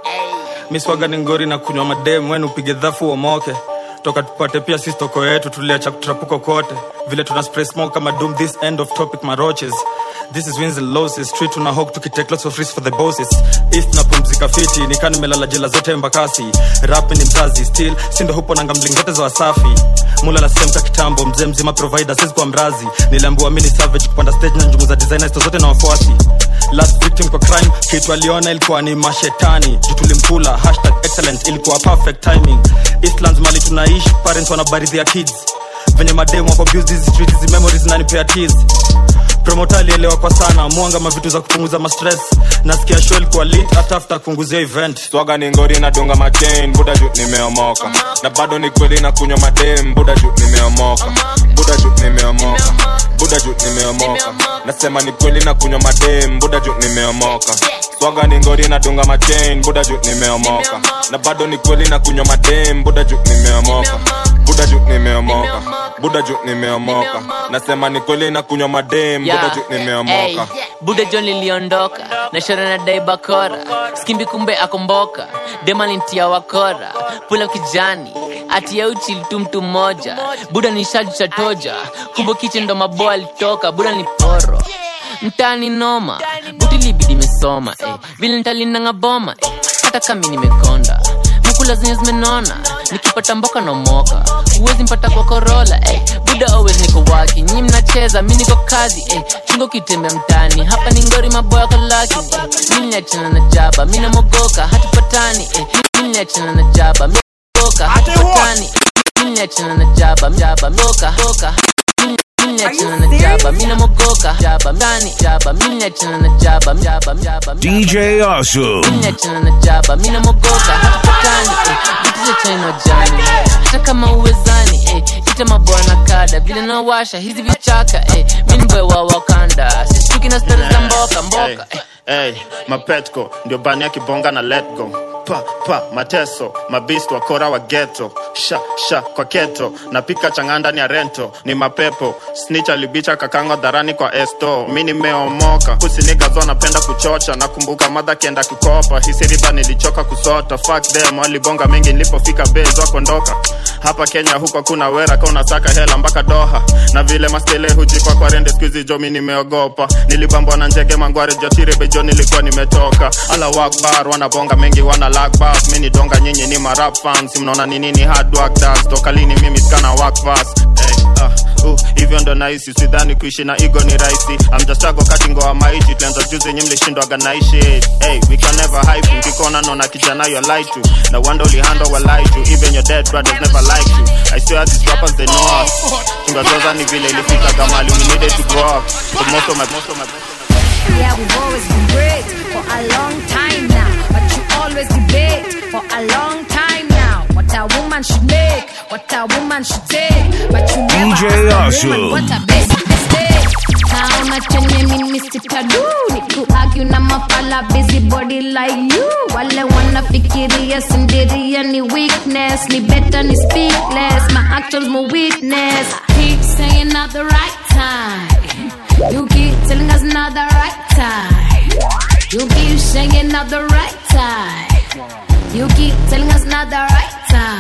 miswaga ni ngori na kunywa madem wenu upige dhafu uomoke toka tupate pia sisi toko yetu tuliacha kutrapuko kote vile tuna spray smoke kama doom this end of topic maroches this is wins and losses street tuna hawk tukitake lots of risks for the bosses east na pumzika fiti nikaa nimelala jela zote embakasi rap ni mzazi still sindo hupo nanga mlingote za wasafi mula la semka kitambo mzee mzima provider sisi kwa mrazi niliambiwa mini savage kupanda stage na njumu za designers zote na wafuasi last victim kwa crime kitu aliona ilikuwa ni mashetani juu tulimkula hashtag excellent ilikuwa perfect timing eastlands mali tunaishi parents wanabaridhia kids venye mademu wako abuse hizi streets hizi memories nanipea tears promota alielewa kwa sana mwanga mavitu za kupunguza mastress nasikia show ilikuwa lit hata after kunguzia event swaga ni ngori na dunga machain buda juu nimeomoka na bado ni kweli na kunywa madem buda juu nimeomoka buda juu nimeomoka buda juu nimeomoka nasema ni kweli na kunywa madem buda juu nimeomoka swaga ni ngori na dunga machain buda juu nimeomoka na bado ni kweli na kunywa madem buda juu nimeomoka buda juu nimeomoka buda juu nimeomoka nasema ni kweli na kunywa madem buda juu nimeomoka buda john liliondoka na shora na dai bakora skimbi kumbe akomboka demalintia wakora pula kijani atia uchi tu mtu mmoja buda ni shaju cha toja kumbe kiche ndo maboa alitoka buda ni poro mtani noma buti libidi mesoma eh. vile ntalinanga boma eh. hata kami nimekonda mukula zenye zimenona nikipata mboka nomoka huwezi mpata kwa korola eh. buda always niko waki nyi mnacheza mi niko kazi eh. chungo kitembea mtani hapa ni ngori maboya kolaki eh. mi niachana na jaba mi namogoka hatupatani eh. mi niachana na jaba mi namogoka hatupatani mi niachana na jaba jaba moka hoka Miniachana na jaba, mina mogoka jaba, mtani jaba, miniachana na jaba, jaba, jaba, DJ Awesome. miniachana na jaba, mina mogoka hatupatani, eh, vitu za China jani, hata kama uwezani, eh, ita mabwana kada, vile nawasha hizi vichaka, eh, mini boy wa Wakanda, sishtuki na stori za mboka mboka, eh. Hey, mapetko ndio bani ya kibonga na let go pa pa mateso mabist wakora wa geto sha sha kwa keto napika chang'aa ndani ya rento ni mapepo snitch alibicha kakango dharani kwa esto mi nimeomoka kusinigazo napenda kuchocha nakumbuka madha kienda kukopa hisi riba nilichoka kusota fuck them walibonga mengi nilipofika bez wakondoka hapa kenya huko hakuna wera ka unasaka hela mpaka doha na vile maskele hujikwa kwa rende skuizi jo mi nimeogopa nilibambwa na njege mangware jotire bejo nilikuwa nimetoka ala wakbar wanabonga mengi wana lakbas mi ni donga nyinyi ni marap fans mnaona ni nini hard work does toka lini mimi skana work fast hey, uh, uh, hivyo ndo nahisi sidhani kuishi na ego ni rahisi amjastago kati ngoa maishi tulianza juzi nyi mlishindwaga naishi hey, we can never hype you. kikona naona kijana yo lie to na wanda ulihando wa lie to even your dead brothers never like you i swear these rappers they know us tungazoza ni vile ilifika kamali we needed to grow up so most of my, most of my Yeah, we've always been great for a long time now. But you always debate for a long time now. What a woman should make, what a woman should take. But you never DJ ask a woman Awesome. what a basic mistake. Naona chenye mimi sitadu ni kuargue na mafala busy body like you wale wanafikiria sindiria ni weakness ni better ni speakless my actions my weakness I keep saying not the right time you keep telling us not the right time you keep saying not the right time you keep telling us not the right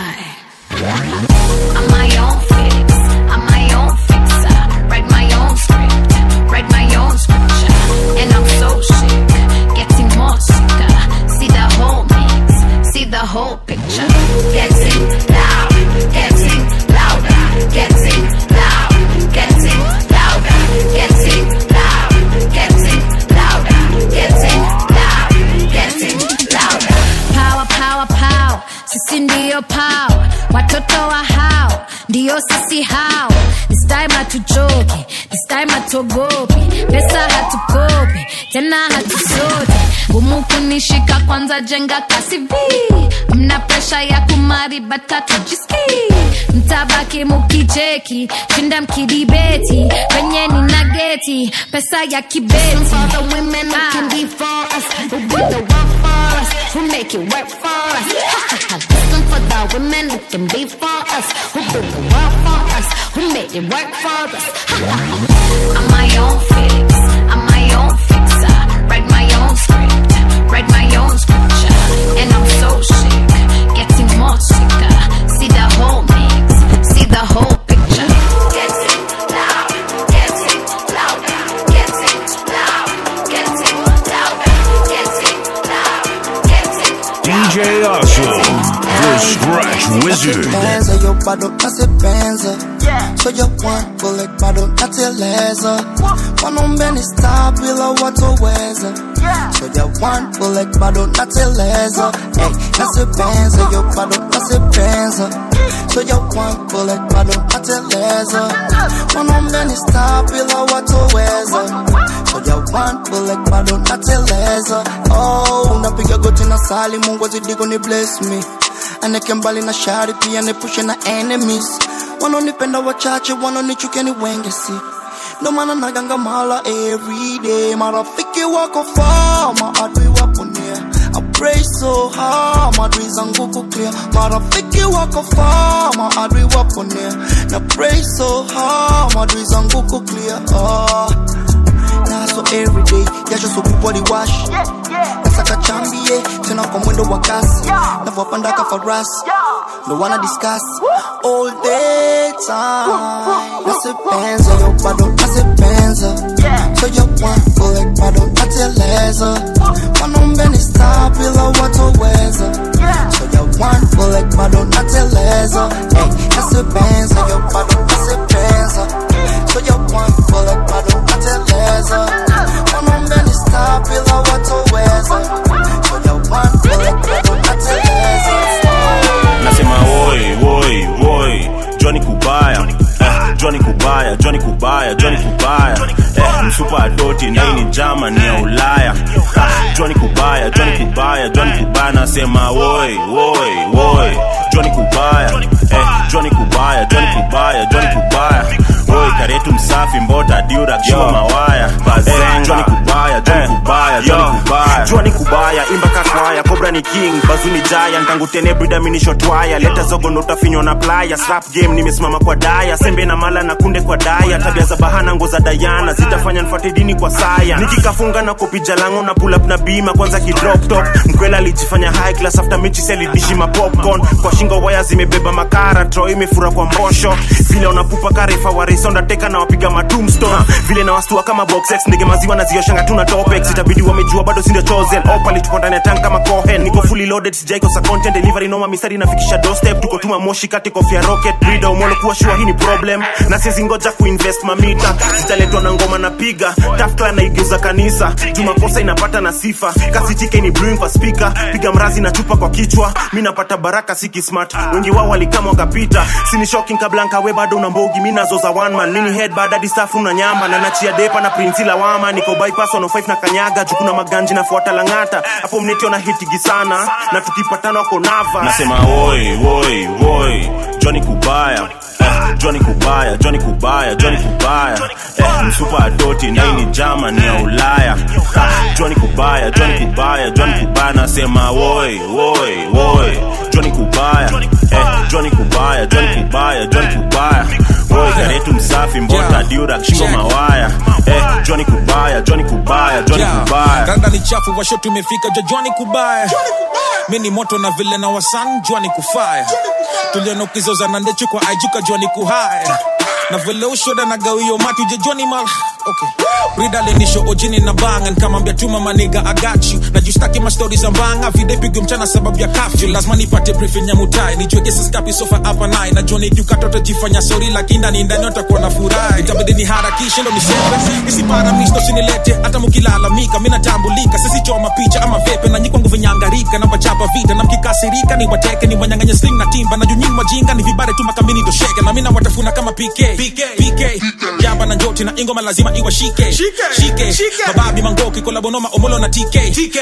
time I'm my own fix I'm my own fixer write my own script write my own scripture and I'm so sick getting more sicker see the whole mix see the whole picture getting loud getting louder getting loud getting louder getting loud getting louder getting loud getting louder power power power sisi ndio power watoto wa hao ndio sisi hao this time hatuchoki this time hatuogopi pesa hatukopi tena hatusoti gumu kunishika kwanza jenga kasi vi mna presha ya kumari batatu jiski mtabaki mukicheki shinda mkidibeti venye ni nageti pesa ya kibeti for the women who can be for us who do the work for us who make it work for us Listen for the women who can be for us who do the work for us who make it work for us I'm my own fix. I'm my own fixer. Write my own script. Write my own scripture. And I'm so sick. Getting more sicker. See the whole mix. See the whole picture. Get it loud. Get it louder. Get it loud. Get it louder. Get it loud. Get it DJ Awesome, the Scratch Wizard. Benza, yo bado nasipenza so yo one bullet bado nateleza wanaume ni star bila watoweza so yo one bullet bado nateleza hey, nasipenza yo bado nasipenza so yo one bullet bado nateleza wanaume ni star bila watoweza so yo one bullet bado nateleza oh unapiga goti na sali mungu azidi kuni bless me aneke mbali na shari pia nepushe na enemies wanaonipenda wachache wanaonichukia ni wengi si ndo maana naganga mala everyday marafiki wako far maadui wapo near I pray so hard maadui zangu kuklia marafiki wako far maadui wapo near na pray so hard maadui zangu kuklia oh. na so everyday jasho so body wash nasaka chambie tena kwa mwendo wa kasi navyopanda ka farasi ndo wana discuss all the time nasipenza yo bado nasipenza so yo one bullet bado nateleza wanaume ni star bila watoweza so yo one bullet bado nateleza hey, nasipenza yo bado nasipenza so yo one bullet bado nateleza wanaume ni star bila watoweza so yo one bullet bado nateleza nasema woi woi woi joni kubaya eh, joni kubaya joni kubaya joni kubaya eh, msupa adoti na hii ni Germany ya ulaya ah, joni kubaya joni kubaya joni kubaya nasema woi woi woi joni kubaya eh, joni kubaya joni kubaya joni kubaya woi karetu msafi mbota diura kishua mawaya eh, joni kubaya joni kubaya joni kubaya jua ni kubaya imba kakwaya kobra ni king bazuni jaya ntangu tene brida minishotwaya leta zogo ndo utafinywa na playa slap game nimesimama kwa daya sembe na mala na kunde kwa daya tabia za bahana ngo za dayana zitafanya nfuate dini kwa saya nikikafunga na kopija lango na pull up na bima kwanza kidrop top mkwela alijifanya high class after mechi selidishi ma popcorn kwa shingo waya zimebeba makara tro imefura kwa mbosho vile unapupa karefa waresonda teka na wapiga matumstone vile na wastua kama boxex ndege maziwa na zioshanga tuna topex itabidi wamejua bado sindio chosen opali tuko ndani ya tank kama cohen niko fully loaded sijaikosa content delivery noma mistari nafikisha doorstep tuko tuma moshi kati kofia rocket breeder umolo kuwa shua hii ni problem na siwezi ngoja kuinvest mamita zitaletwa na ngoma napiga tafkla naigeuza kanisa jumakosa inapata na sifa kasi tike ni brewing kwa speaker piga mrazi na chupa kwa kichwa mi napata baraka siki smart wengi wao walikama wakapita sini shocking kablanka we bado una mbogi mi nazo za one man mini head bada disafu na nyamba na nachia depa na prinsi lawama niko bypass 105 na kanyaga jukuna maganji nafuata langata hapo mnetiona hitigi sana na tukipatana wako nava nasema woi woi woi joni kubaya eh, joni kubaya joni kubaya joni kubaya eh, msupa adoti na hii ni Germany ya ulaya ah, joni kubaya joni kubaya joni kubaya nasema woi woi woi joni kubaya eh, joni kubaya joni kubaya joni kubaya woi karetu msafi mbota diura shingo mawaya eh, joni kubaya joni kubaya joni kubaya randa ni chafu washo tumefika jajwani kubaya mi ni moto na vile na wasan jwani kufaya tuliona ukizoza na ndechu kwa aijuka jwani kuhaya na vile ushoda na gawio matu jejwani mal okay. Rida lenisho ojini na banga nikamwambia tuma maniga agachu na justaki mastori za mbanga vide pigo mchana sababu ya kafyu lazima nipate briefing ya mutai nijue kesi skapi sofa hapa nai na joni kiukata utajifanya sori lakini ndani ndani utakuwa na furaha itabidi ni harakishe ndo niseme isiparamisto sinilete hata mkilalamika mi natambulika sisi choma picha ama vepe na nyikwangu vinyangarika na wachapa vita na mkikasirika ni wateke ni wanyanganye sling na timba na junyini wajinga ni vibare tu makambini tosheke na mina watafuna kama PK PK, PK. jamba na njoti na ingoma lazima iwashike shike mababi mangoki kolabonoma omolo na tk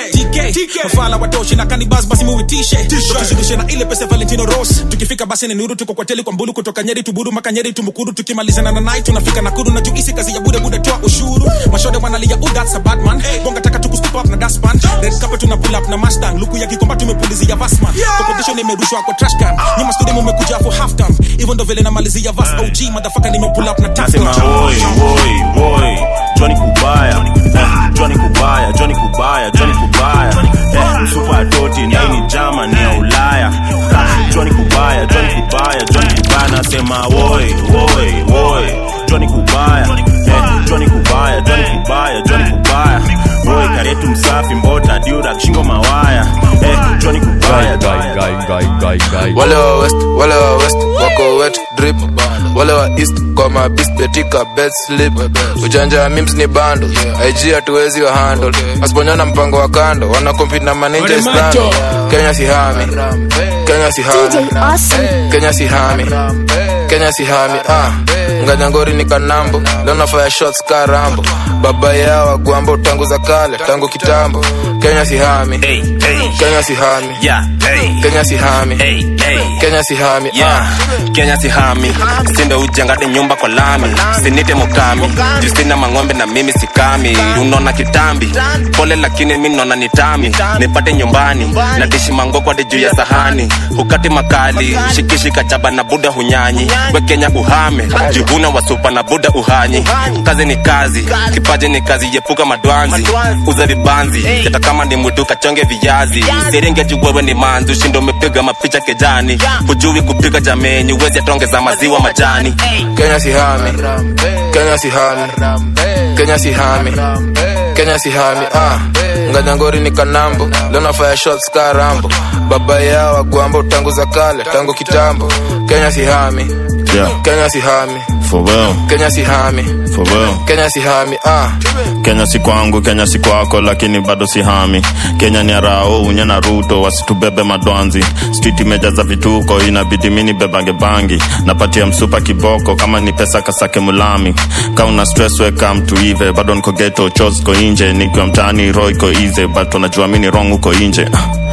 tk mafala watoshi na kanibas basi muitishe tukizidishe na ile pesa valentino ros tukifika basi ni nuru tuko kwa teli kwa mbulu kutoka nyeri tuburu maka nyeri tumbukuru tukimalizana na night tunafika nakuru na juisi kazi ya bude bude toa ushuru mashode wanalia oh that's a bad man bonga taka tuku step up na daspan red carpet tuna pull up na mustang luku ya kikomba tumepulizia vasman competition imerushwa kwa trash can nyuma studio mmekuja for half time hivyo ndo vile namalizia vas og motherfucker nime pull up na nasema tafta woi woi woi joni kubaya eh, joni kubaya joni kubaya joni kubaya eh, msupa atoti naini jama ni ya ulaya Ah, joni kubaya joni kubaya joni kubaya nasema woi woi woi joni kubaya eh, joni kubaya joni kubaya joni kubaya woi karetu msafi mbota diurak shingo mawaya eh, joni kubaya wale wa west wale wa west wako wet drip wale wa east kwa mabis betika bed slip ujanja wa mims ni bando ig hatuwezi wa handle asiponyana mpango wa kando wana compete na maninja islami kenya sihami kenya sihami kenya sihami kenya sihami ah nganyangori ni kanambo leo nafanya shots ka rambo baba yao wagwambo tangu za kale tangu kitambo kenya sihami kenya sihami kenya sihami kenya sihami yeah. kenya sihami sindo ujengade nyumba kwa lami sinite mukami justina mang'ombe na mimi sikami unona kitambi pole lakini mi nona nitami nipate nyumbani na dishi mangokwade juu ya sahani hukati makali shikishi kachaba na buda hunyanyi we kenya uhame juhuna wasupa na buda uhanyi kazi ni kazi kipaji ni kazi yepuka madwanzi uza vibanzi hata kama ni mwitu kachonge viazi serenge juwewe ni manzi ushindo umepiga mapicha kejani hujui kupika jameni uwezi atongeza maziwa majani kenya sihami kenya sihami kenya sihami kenya sihami ah nganyangori ni kanambo leo nafanya shots ka rambo baba yao wagwambo tangu za kale tangu kitambo kenya sihami yeah. kenya sihami for real kenya sihami for real kenya sihami ah kenya si kwangu kenya si kwako lakini bado si hami kenya ni arao unye na ruto wasitubebe madwanzi street imejaza vituko inabidi mini bebange bangi napatia msupa kiboko kama ni pesa kasake mulami ka una stress weka mtu ive bado niko geto chos ko inje nikiwa mtaani ro iko ize but unajua mini wrong uko inje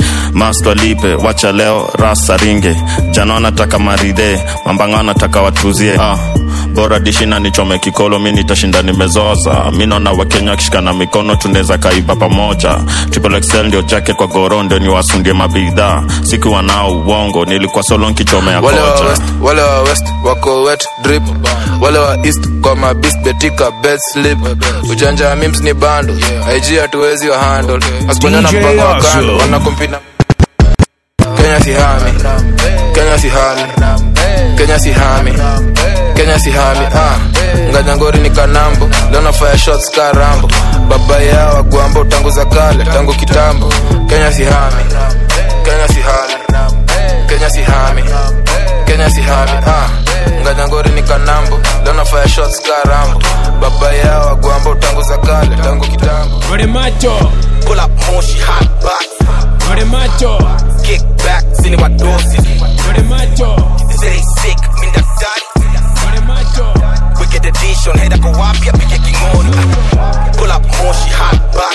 mast walipe wacha leo rasa ringe jana wanataka maridhe mambanga wanataka watuzie ah bora dishina nichome kikolo mi nitashinda nimezoza mi naona wakenya wakishikana mikono tunaweza kaiba pamoja triple XL ndio jacket kwa goro ndio niwasundie mabidhaa sikuwa nao uongo nilikuwa solo nkichomea wale wa kocha west wale wa west wako wet drip wale wa east kwa mabis betika bed slip ujanja wa mims ni bando ig hatuwezi wa handle asiponyana DJ mpango wa Hustle. kando wana compete na kenya sihami kenya sihami kenya sihami kenya sihami ah nganyangori ni kanambo leo nafanya shots ka rambo baba yao wagwambo tangu za kale tangu kitambo kenya sihami kenya sihami kenya sihami kenya sihami ah nganyangori ni kanambo leo nafanya shots ka rambo baba yao wagwambo tangu za kale tangu kitambo Ore macho Pull up moshi hot box Ore macho Kick back zini wadosi Ore macho Say they sick min daktari Ore macho Wicked edition Heda kwa wapya pike kingoni Pull up moshi hot box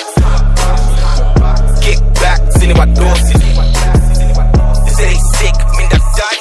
Kick back zini wadosi Say they sick min daktari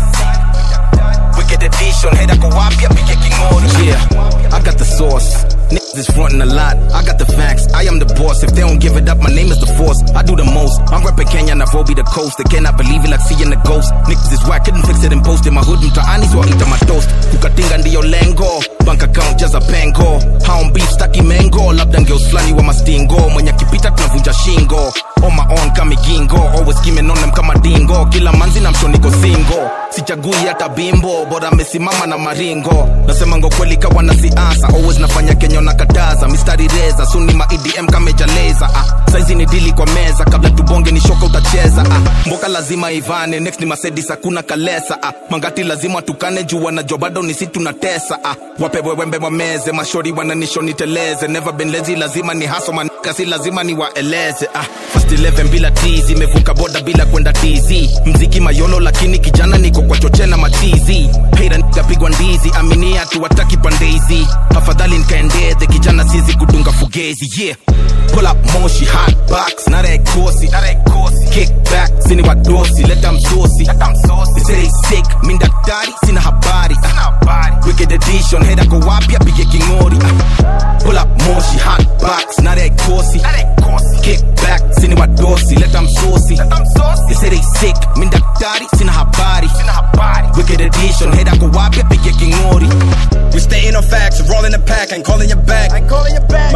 Wicked edition Heda kwa wapya pike kingoni Yeah, I got the sauce. Niggas is frontin' a lot. I got the facts. I am the boss. If they don't give it up, my name is the force. I do the most. I'm reppin' Kenya, Nairobi, the coast. They cannot believe it like seeing the ghost. Niggas is whack. Couldn't fix it and post in my hood. Mtaani so I eat on my toast. Kukatinga ndiyo lengo. Bank account jaza pengo. Hound beef staki mengo. Labda ngeus flani wa mastingo. Mwenye akipita tunavunja shingo. On my own kama gingo. Always skimming on them kama dingo. Kila manzi na msho niko single. Sichagui hata bimbo. Bora amesimama na maringo. Nasema ngo kweli kawa na siasa. Always nafanya Kenya na kataza. Mistari reza. Suni ma EDM kamejaleza. Ah, saizi ni dili kwa meza. Kabla tubonge ni shoka utacheza. Ah, mboka lazima ivane. Next ni Mercedes hakuna kalesa. Ah, mangati lazima tukane juu wanajua bado ni si tunatesa. Ah, wapewe wembe wameze. Mashori wananisho niteleze. Never been lazy lazima ni haso manika si lazima ni waeleze. Ah, first 11 bila tizi. Imevuka boda bila kwenda tizi. Mziki mayolo lakini kijana niko kwa choche na matizi. Hater nikapigwa ndizi. Aminia tu wataki pande hizi. Afadhali nikaendeze kijana sizi kudunga fugezi. Yeah. Pull up moshi hot box. Na that kosi. Na that kosi. Kick back. Sini wadosi. Let them saucy. Let them saucy. They say they sick. Min daktari. Sina habari. Sina habari. Wicked edition. Heda kwa wapya pige kingori. Ah. Pull up moshi hot box. Na that kosi. Na that kosi. Kick back. Sini wadosi. Let them saucy. Let them saucy. They say they sick. Min daktari. Sina habari. Sina habari. Wicked edition. Heda kwa wapya pige kingori. We staying on facts, rolling the pack, ain't calling you back. Ain't calling you back.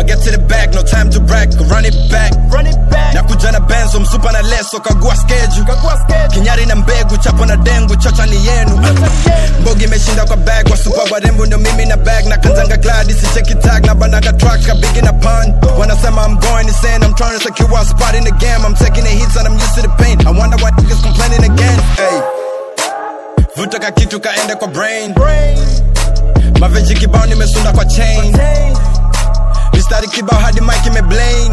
get to the bag, no time to brag, run it back. Run it back. Nakuja na benzo, msupa na leso, kagua schedule. Kagua schedule. Kinyari na mbegu, chapo na dengu, chocha ni yenu. Mbogi imeshinda kwa bag, wasupa warembo ndio mimi na bag. Na kanzanga glad, isicheki tag, na bandaga track, kabigi na pan. Wanasema I'm going insane, I'm trying to secure a spot in the game. I'm taking the hits and I'm used to the pain. I wonder why niggas complaining again. Hey. Vuta ka kitu kaende kwa brain. Maveji kibao nimesunda kwa chain. Mistari kibao hadi mic imeblain.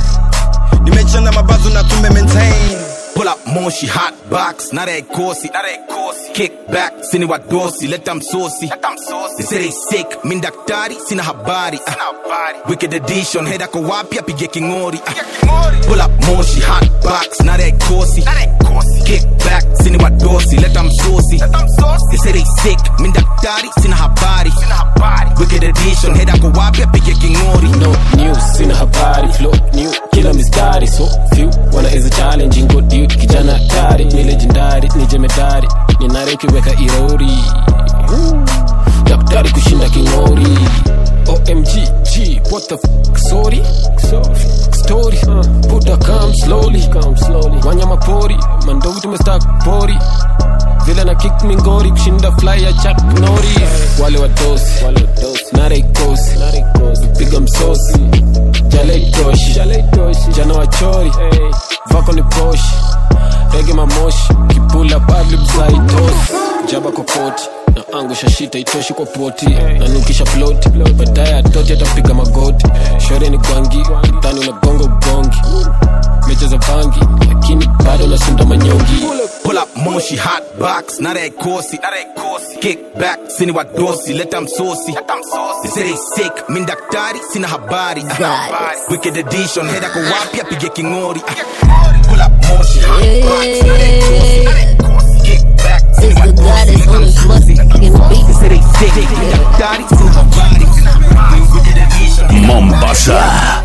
Nimechana mabazu na tume maintain. Pull up moshi hot box, not that course, not that course. Kick back, sini wa dosi, let them saucy. Let them saucy. They say they sick, min daktari, sina habari. Uh, wicked edition, head ako wapi apige kingori. Uh, pull up moshi hot box, not that course, not that course. Kick back, sini wa dosi, let them saucy. Let them saucy. They say they sick, min daktari, sina habari. Sina habari. Wicked edition, head ako wapi apige kingori. no news sina habari flow new kila mistari so few wana is a challenging good dude kijana hatari ni legendary ni jemedari ni nare ukiweka irori Woo. daktari kushinda kingori omg g what the f sorry so, story uh, puta come slowly come slowly wanyama pori mandogi tumestak pori vile na kick mingori kushinda fly ya chak nori wale wadosi nare ikosi piga msosi jale itoshi jana wachori vako ni poshi rege mamoshi kipula padlibzaitosi jaba kwa poti na angusha shita itoshi kwa poti nanukisha ploti baadaye atoti atapiga magoti shore ni gwangi kitani unagonga ugongi mecha za bangi lakini bado nasunda manyongi Pull up moshi hot box, not that course, not that course. Kick back, sini wa dosi, let them saucy. Let them saucy. They say they sick, min daktari, sina habari. Uh, wicked edition, head ako wapi apige kingori. Uh, pull up moshi hot box, not that course, not that course. Kick back, sini wa dosi, let them saucy. They say they sick, min daktari, sina habari. Wicked edition. Mombasa.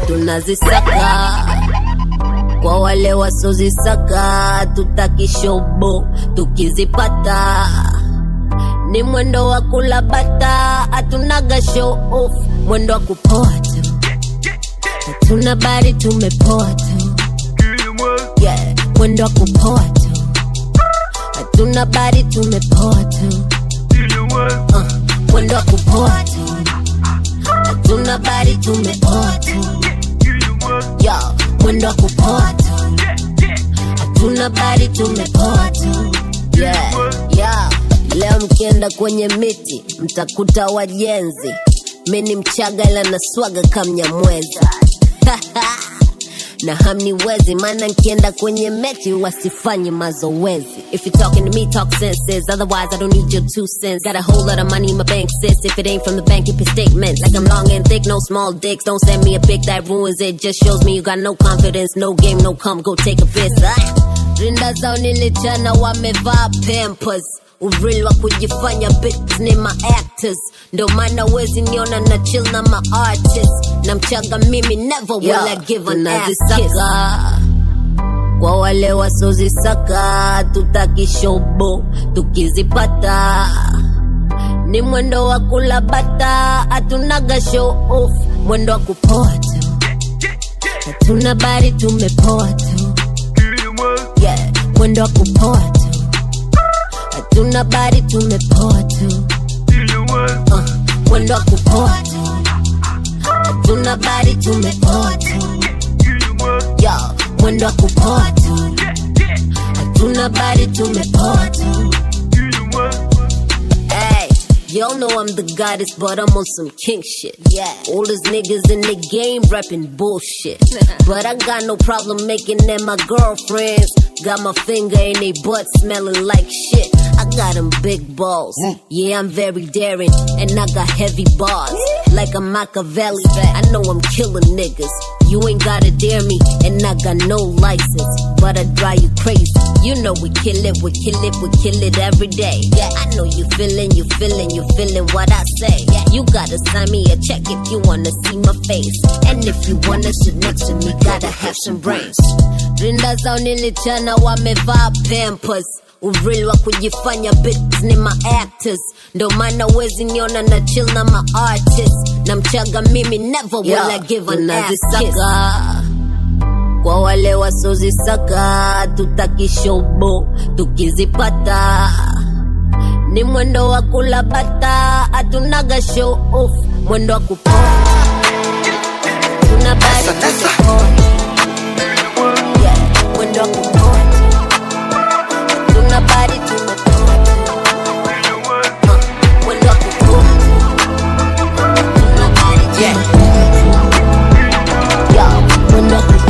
tunazisaka kwa wale wasozisaka tutakishobo tukizipata ni mwendo wa kulabata hatunaga show off mwendo wa kupoa tu hatuna bari tumepoa tu yeah. mwendo wa kupoa tu hatuna bari tumepoa tu uh, mwendo wa kupoa tu hatuna bari tumepoa tu yo mwendo wa kupoa tu hatuna bari tumepoa tu yeah, yeah. leo mkienda kwenye miti mtakuta wajenzi mi ni mchaga ila naswaga kamnyamweza na hamniwezi maana nkienda kwenye mechi wasifanye mazoezi if you talking to me talk senses otherwise i don't need your two cents got a whole lot of money in my bank sis if it ain't from the bank you pay statements like i'm long and thick no small dicks don't send me a pic that ruins it just shows me you got no confidence no game no come go take a piss ah. rinda zao nilichana wamevaa pampers urili wa kujifanya bitches ni ma actors ndo maana wezi niona na chill na ma artist na mchaga mimi never will I give an ass kiss kwa wale wasozisaka tutakishobo tukizipata ni mwendo wa kulabata hatunaga show off mwendo wa kupoa tu hatuna bari tumepoa tu yeah. mwendo wa kupoa tu hatuna bari tumepoa tu uh, mwendo wa kupoa tu hatuna bari tumepoa tu yo mwendo wa kupoa tu hatuna bari tumepoa tu hey Y'all know I'm the goddess, but I'm on some king shit. Yeah. All these niggas in the game rapping bullshit. but I got no problem making them my girlfriends. Got my finger in they butt smelling like shit. I got them big balls. Yeah, I'm very daring. And I got heavy bars. Like a Machiavelli. I know I'm killing niggas. You ain't gotta dare me. And I got no license. But I drive you crazy. You know we kill it, we kill it, we kill it every day. Yeah, I know you feeling, you feeling, you feeling what I say. Yeah, you gotta sign me a check if you wanna see my face. And if you wanna sit next to me, gotta have some brains. Rinda zao nilichana wamevaa pampers uril wa kujifanya bits ni ma actors ndo maana wezi niona na chill na ma artist na mchaga mimi never will Yeah, I give an ass kiss. tunazisaka. kwa wale wasozisaka tutakishobo tukizipata ni mwendo wa kulabata hatunaga show off mwendo wa kupo tuna bari tuko yeah, mwendo wa kupo tuna bari tumetoa Uh, mwendo wa kupo tuna bari yeah. Yeah, mwendo wa kupo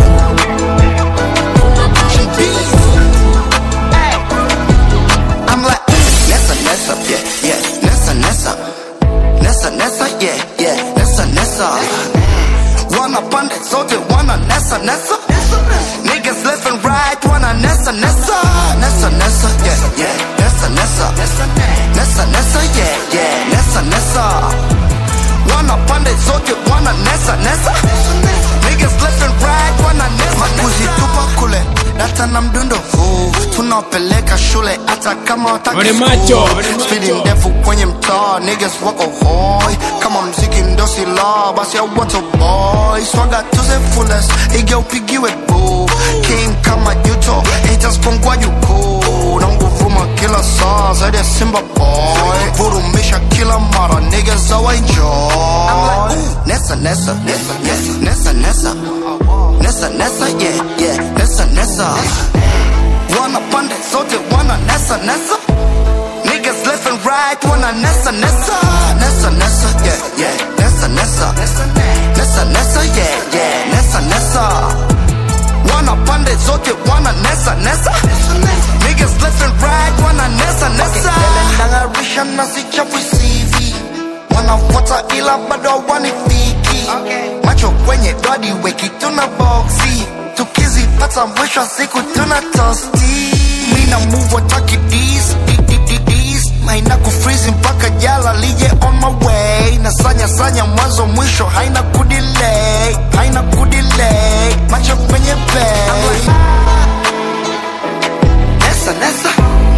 I'm like, Nessa, Nessa, yeah, yeah, Nessa, Nessa, Nessa, Nessa, yeah, yeah, Nessa, Nessa. Wanna pande zote, wanna Nessa, Nessa. Niggas left and right, wanna Nessa, Nessa, Nessa, Nessa, yeah, yeah, Nessa, Nessa, Nessa, Nessa, yeah, yeah, Nessa, Nessa. Wanna pande zote, wanna Nessa, Nessa. Niggas left and right, wanna Nessa, Makuzi tupa kule, data na mdundo huu tunawapeleka shule hata kama wataki Wale school. macho. Spidi ndefu kwenye mtaa niggas wako hoi kama mziki ndo sila basi au wato boy swaga to the fullest ige upigiwe boo king kama juto haters kongwa juko na nguvuma kila saa zaidi ya simba boy vurumisha kila mara niggas awa enjoy nessa nessa nessa nessa nessa nessa nessa yeah yeah nessa nessa Wanna pande zote wanna nessa nessa Niggas left and right wanna nessa nessa Nessa nessa yeah yeah nessa nessa Nessa nessa yeah yeah nessa nessa Wanna pande zote wanna nessa nessa Niggas left and right wanna nessa nessa Nangarisha na sichafu CV Wanafuata ila bado hawanifiki Macho kwenye dodi weki tuna boxi Tukizipata mwisho wa siku tuna tosti Mina move wataki dis di- di- di- dis Maina kufreeze mpaka jala lije on my way Na sanya sanya mwanzo mwisho haina kudelay Haina kudelay Macho kwenye bay Nessa nessa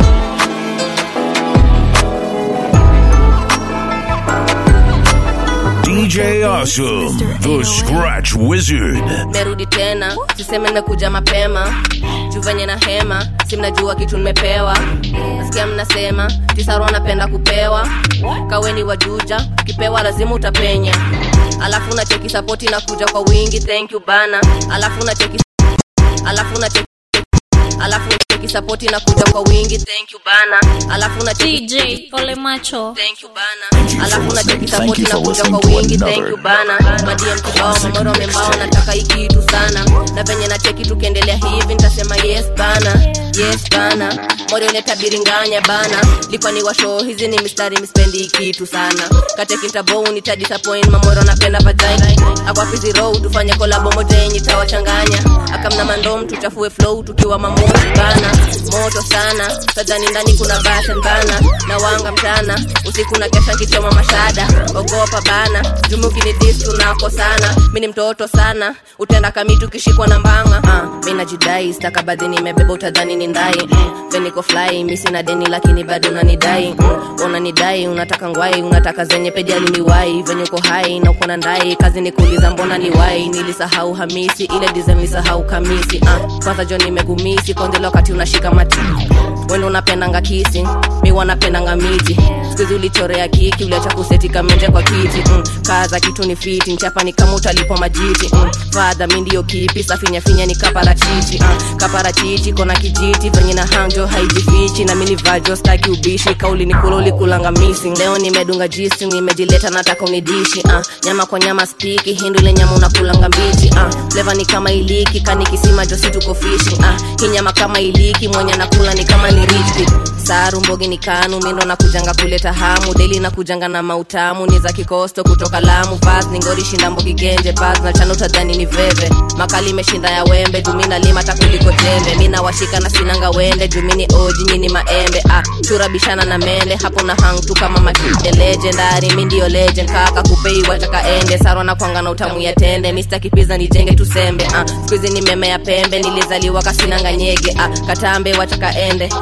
DJ Awesome, the Scratch Wizard. merudi tena siseme nimekuja mapema juu venye na hema si mnajua kitu nimepewa nasikia mnasema tisaro anapenda kupewa kaweni wajuja kipewa lazima utapenya alafu na cheki sapoti na kuja kwa wingi thank you bana alafu na cheki alafu na cheki alafu na cheki sapoti na kuja kwa wingi thank you bana alafu na cheki DJ Ole Macho. Thank you bana. Alafu na cheki support na kuja kwa wingi thank you bana. Madiem kibao mamoro membao nataka hii kitu sana. Na venye na cheki tukiendelea hivi nitasema yes bana. Yes bana. Mori leta biringanya bana. Lipa ni washo hizi ni mistari mispendi hii kitu sana. Kacheki nitabo nita disappoint mamoro napenda vagina. Akwa fizi road tufanye collab moja yenye tawachanganya. Akamna mandom tuchafue flow tukiwa mamoshi bana. Moto sana. Sadhani ndani kuna basen bana. Na wanga mchana usiku na kesha kichoma mashada ogopa bana jumuki ni dis tunako sana mi ni mtoto sana utenda kamitu ukishikwa na mbanga uh, mi najidai stakabadhi nimebeba utadhani ni ndai mm, veniko fly mi sina deni lakini bado unanidai mm, unanidai unataka ngwai unataka zenye pejali ni wai venye uko hai na uko na ndai kazi ni kuuliza mbona ni wai nilisahau hamisi ile design nilisahau kamisi uh, kwanza jo nimegumisi kwanzile wakati unashika mati wendo unapendanga kisi mi wanapendanga miti skuzi ulichorea kiki uliacha kuseti kamenje kwa kiti mm. kaza kitu ni fiti nchapa ni kama utalipwa majiti mm. fadha mi ndio kipi safinyafinya ni kaparachichi uh. kaparachichi kona kijiti venye na hanjo haijifichi na mini vajo staki ubishi kauli ni kula ulikulanga missing leo nimedunga jisi nimejileta nataka unidishi uh. nyama kwa nyama spiki hindu ile nyama unakulanga mbichi uh. fleva ni kama iliki kanikisima josi tuko fishi uh. hii nyama kama iliki mwenye nakula ni kama ni rich saru mbogi ni kanu mindo nakujanga kuleta hamu deli nakujanga na mautamu ni za kikosto kutoka lamu pas ni ngori shinda mbogi genje pas na chano tadhani ni veve makali imeshinda ya wembe jumina lima takuliko tembe mina washika na sinanga wende jumini oji nyini maembe ah, chura bishana na mende hapo na hang tu kama makide legendary mi ndio legend kaka kupei wataka ende sarwa na kwanga na utamu ya tende mista kipiza nijenge tusembe ah, skuizi ni meme ya pembe nilizaliwa kasinanga nyege ah, katambe wataka ende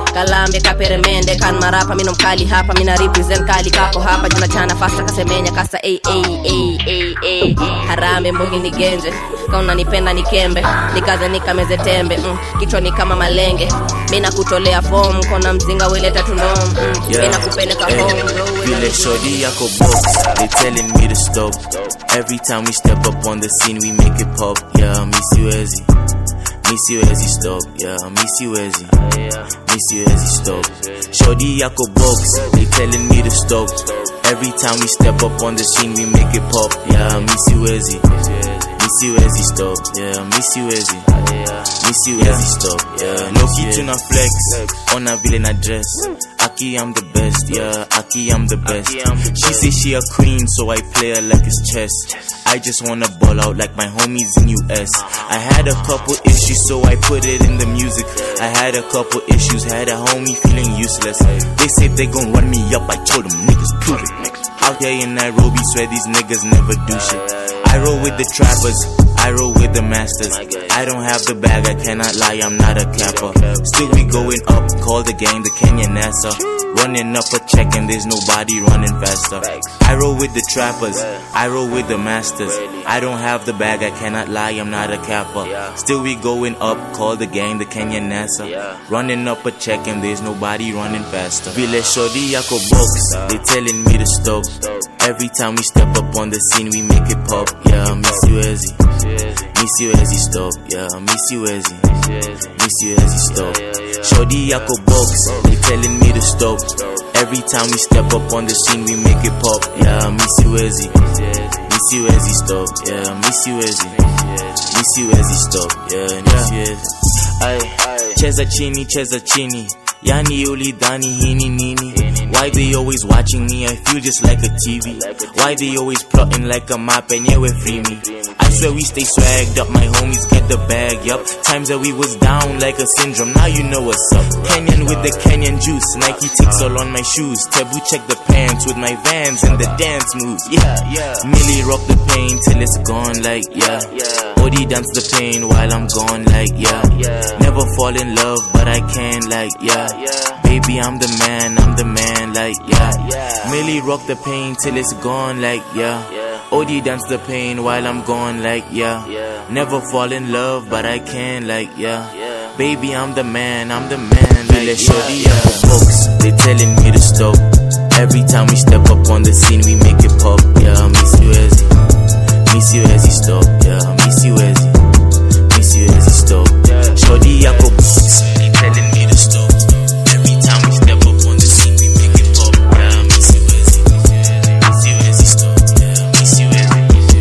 kalambe kaperemende kan marapa mino mkali hapa mina represent kali kako hapa juna chana fasta kasemenya kasa ay, ay, ay, ay, ay. harambe mbugi ni genje kauna nipenda nikembe nikaze nikameze tembe mm. kichwa ni kama malenge mina kutolea fom kona mzinga weleta tundom mm. Yeah. mina kupeleka Hey, home bro, Vile shorty yako box, they telling me to stop. Every time we step up on the scene, we make it pop. Yeah, miss you Ezzy. Miss you Ezzy stop. Yeah, miss you Ezzy. Miss you Ezzy stop. Shorty yako box, they telling me to stop. Every time we step up on the scene, we make it pop. Yeah, miss you Ezzy. Miss you Ezzy stop. Yeah, miss you Ezzy. Miss you Ezzy stop. Yeah, no key to na flex. On a villain address. Aki, I'm the best, yeah. Aki, I'm the best. She say she a queen, so I play her like it's chess. I just wanna ball out like my homies in US. I had a couple issues, so I put it in the music. I had a couple issues, had a homie feeling useless. They say they gon' run me up, I told them niggas prove it. Out here in Nairobi, swear these niggas never do shit. I roll with the trappers, I roll with the masters. I don't have the bag, I cannot lie, I'm not a capper. Still we going up, call the gang the Kenyan NASA. Running up a check and there's nobody running faster. I roll with the trappers, I roll with the masters. I don't have the bag, I cannot lie, I'm not a capper. Still we going up, call the gang the Kenyan NASA. Running up a check and there's nobody running faster. Vile shorty yako box, they telling me to stop. Every time we step up on the scene, we make it pop. Yeah, miss you Ezzy. Miss you Ezzy stop. Yeah, miss you Ezzy. Miss you Ezzy stop. Shorty yako box, they telling me to stop. Every time we step up on the scene, we make it pop. Yeah, miss you Ezzy. Miss you Ezzy stop. Yeah, miss you Ezzy. Miss you Ezzy stop. Yeah, miss you Ezzy. Ay, cheza chini, cheza chini. Yani ulidhani hini nini? Why they always watching me? I feel just like a TV. Why they always plotting like a map and yeah, we free me. I swear we stay swagged up, my homies get the bag, yup. Times that we was down like a syndrome, now you know what's up. Kenyan with the Kenyan juice, Nike ticks all on my shoes. Taboo check the pants with my vans and the dance moves, yeah, yeah. Millie rock the pain till it's gone, like, yeah. Body dance the pain while I'm gone, like, yeah. Never fall in love, but I can, like, yeah. Baby, I'm the man, I'm the man, like, yeah. Millie rock the pain till it's gone, like, yeah. Odie dance the pain while I'm gone, like, yeah. Never fall in love, but I can, like, yeah. Baby, I'm the man, I'm the man, like, yeah. Shorty, yeah. Folks, they telling me to stop. Every time we step up on the scene, we make it pop, yeah. Miss you, Ezzy. Miss you, Ezzy, stop, yeah. Miss you, Ezzy. Miss you, Ezzy, stop. Shorty, yako, they telling me to stop. Every time we step up on the scene, we make it pop, yeah. Miss you, Ezzy. Miss you, Ezzy, stop, yeah. Miss you, Ezzy.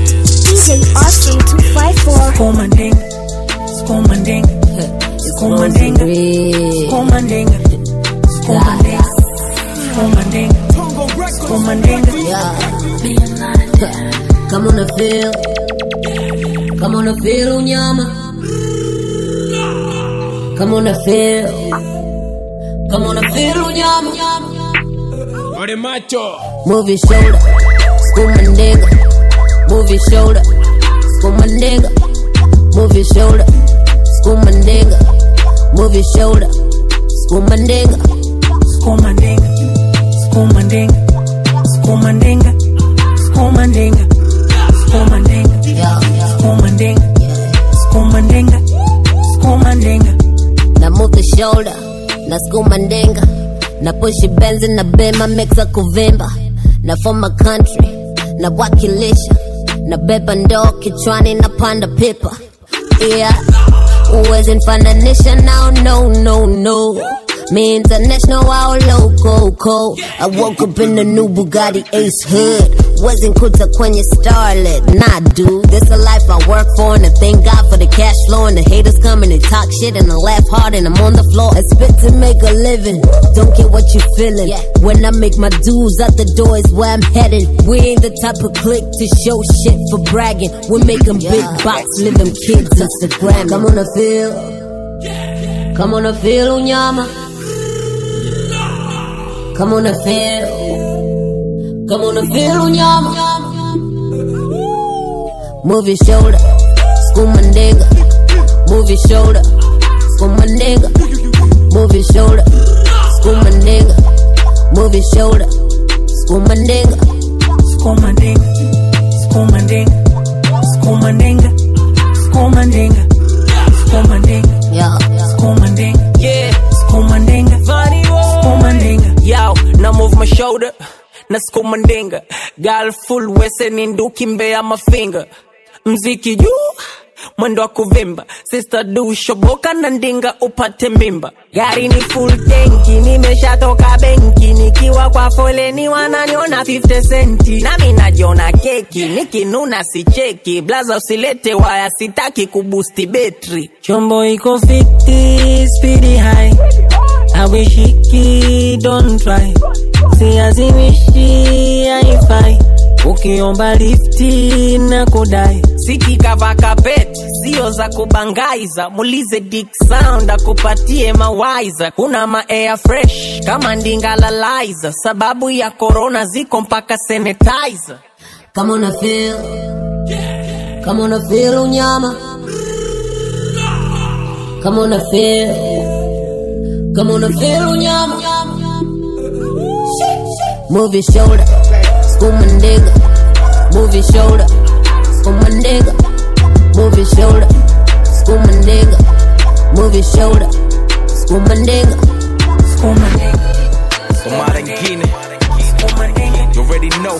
DJ Austin 254. Komanding, komanding, komanding, komanding, komanding, komanding, komanding. Come on the feel. Come on the feel unyama. Come on the feel. Come on the feel unyama. Ore macho. Move your shoulder. School my nigga. Move your shoulder. School my nigga. Move your shoulder. School my nigga. Move your shoulder. School my nigga. Komandinga, komandinga, komandinga, komandinga, komandinga, komandinga, komandinga, komandinga. Now move the shoulder. Na skuma ndenga. Na pushi benzi na bema mixa kuvimba. Na for my country. Na wakilisha. Na beba ndoo kichwani na panda pipa. Yeah. Uwezi mfananisha now, no, no, no. Me international, all loco, I woke up in the new Bugatti Ace hood. Wasn't kuta kwenye starlet, nah, dude. This a life I work for, and I thank God for the cash flow. And the haters come and they talk shit, and I laugh hard, and I'm on the floor. I spit to make a living. Don't get what you feeling. When I make my dues out the door is where I'm heading. We ain't the type of clique to show shit for bragging. We're making big box, living kids Instagram. Come on the field. Come on the field, unyama. Come on the field. Come on the field, unyama. Move your shoulder. School my nigga. Move your shoulder. School my nigga. Move your shoulder. skuma nigga. Move your shoulder, skuma nigga. Skuma nigga, skuma nigga, skuma nigga, skuma nigga, skuma nigga, yeah, skuma nigga, yeah, skuma nigga, funny skuma nigga. Yo, now move my shoulder. Na skuma ndinga. Girl full wese ni nduki mbea mafinga. Mziki juu. Mwendo wa kuvimba sister du shoboka na ndinga upate mimba gari ni full tenki nimeshatoka benki nikiwa kwa foleni wananiona 50 senti nami najiona keki nikinuna sicheki blaza usilete waya sitaki kubusti betri Chombo iko fiti, speedy high. Awishiki, don't try. Siazimishi, haifai. Ukiomba lifti na kudai. sikikava kapeti sio za kubangaiza mulize dik sound akupatie mawaiza kuna ma air fresh kama ndingalalaiza sababu ya korona ziko mpaka sanitizer Kama una feel, kama una feel unyama. Kama una feel, kama una feel unyama. Move your shoulder, skuma nigga. Move your shoulder, skuma nigga. Move your shoulder, skuma nigga. Move your shoulder, skuma nigga. Skuma nigga. Kwa mara ingine You already know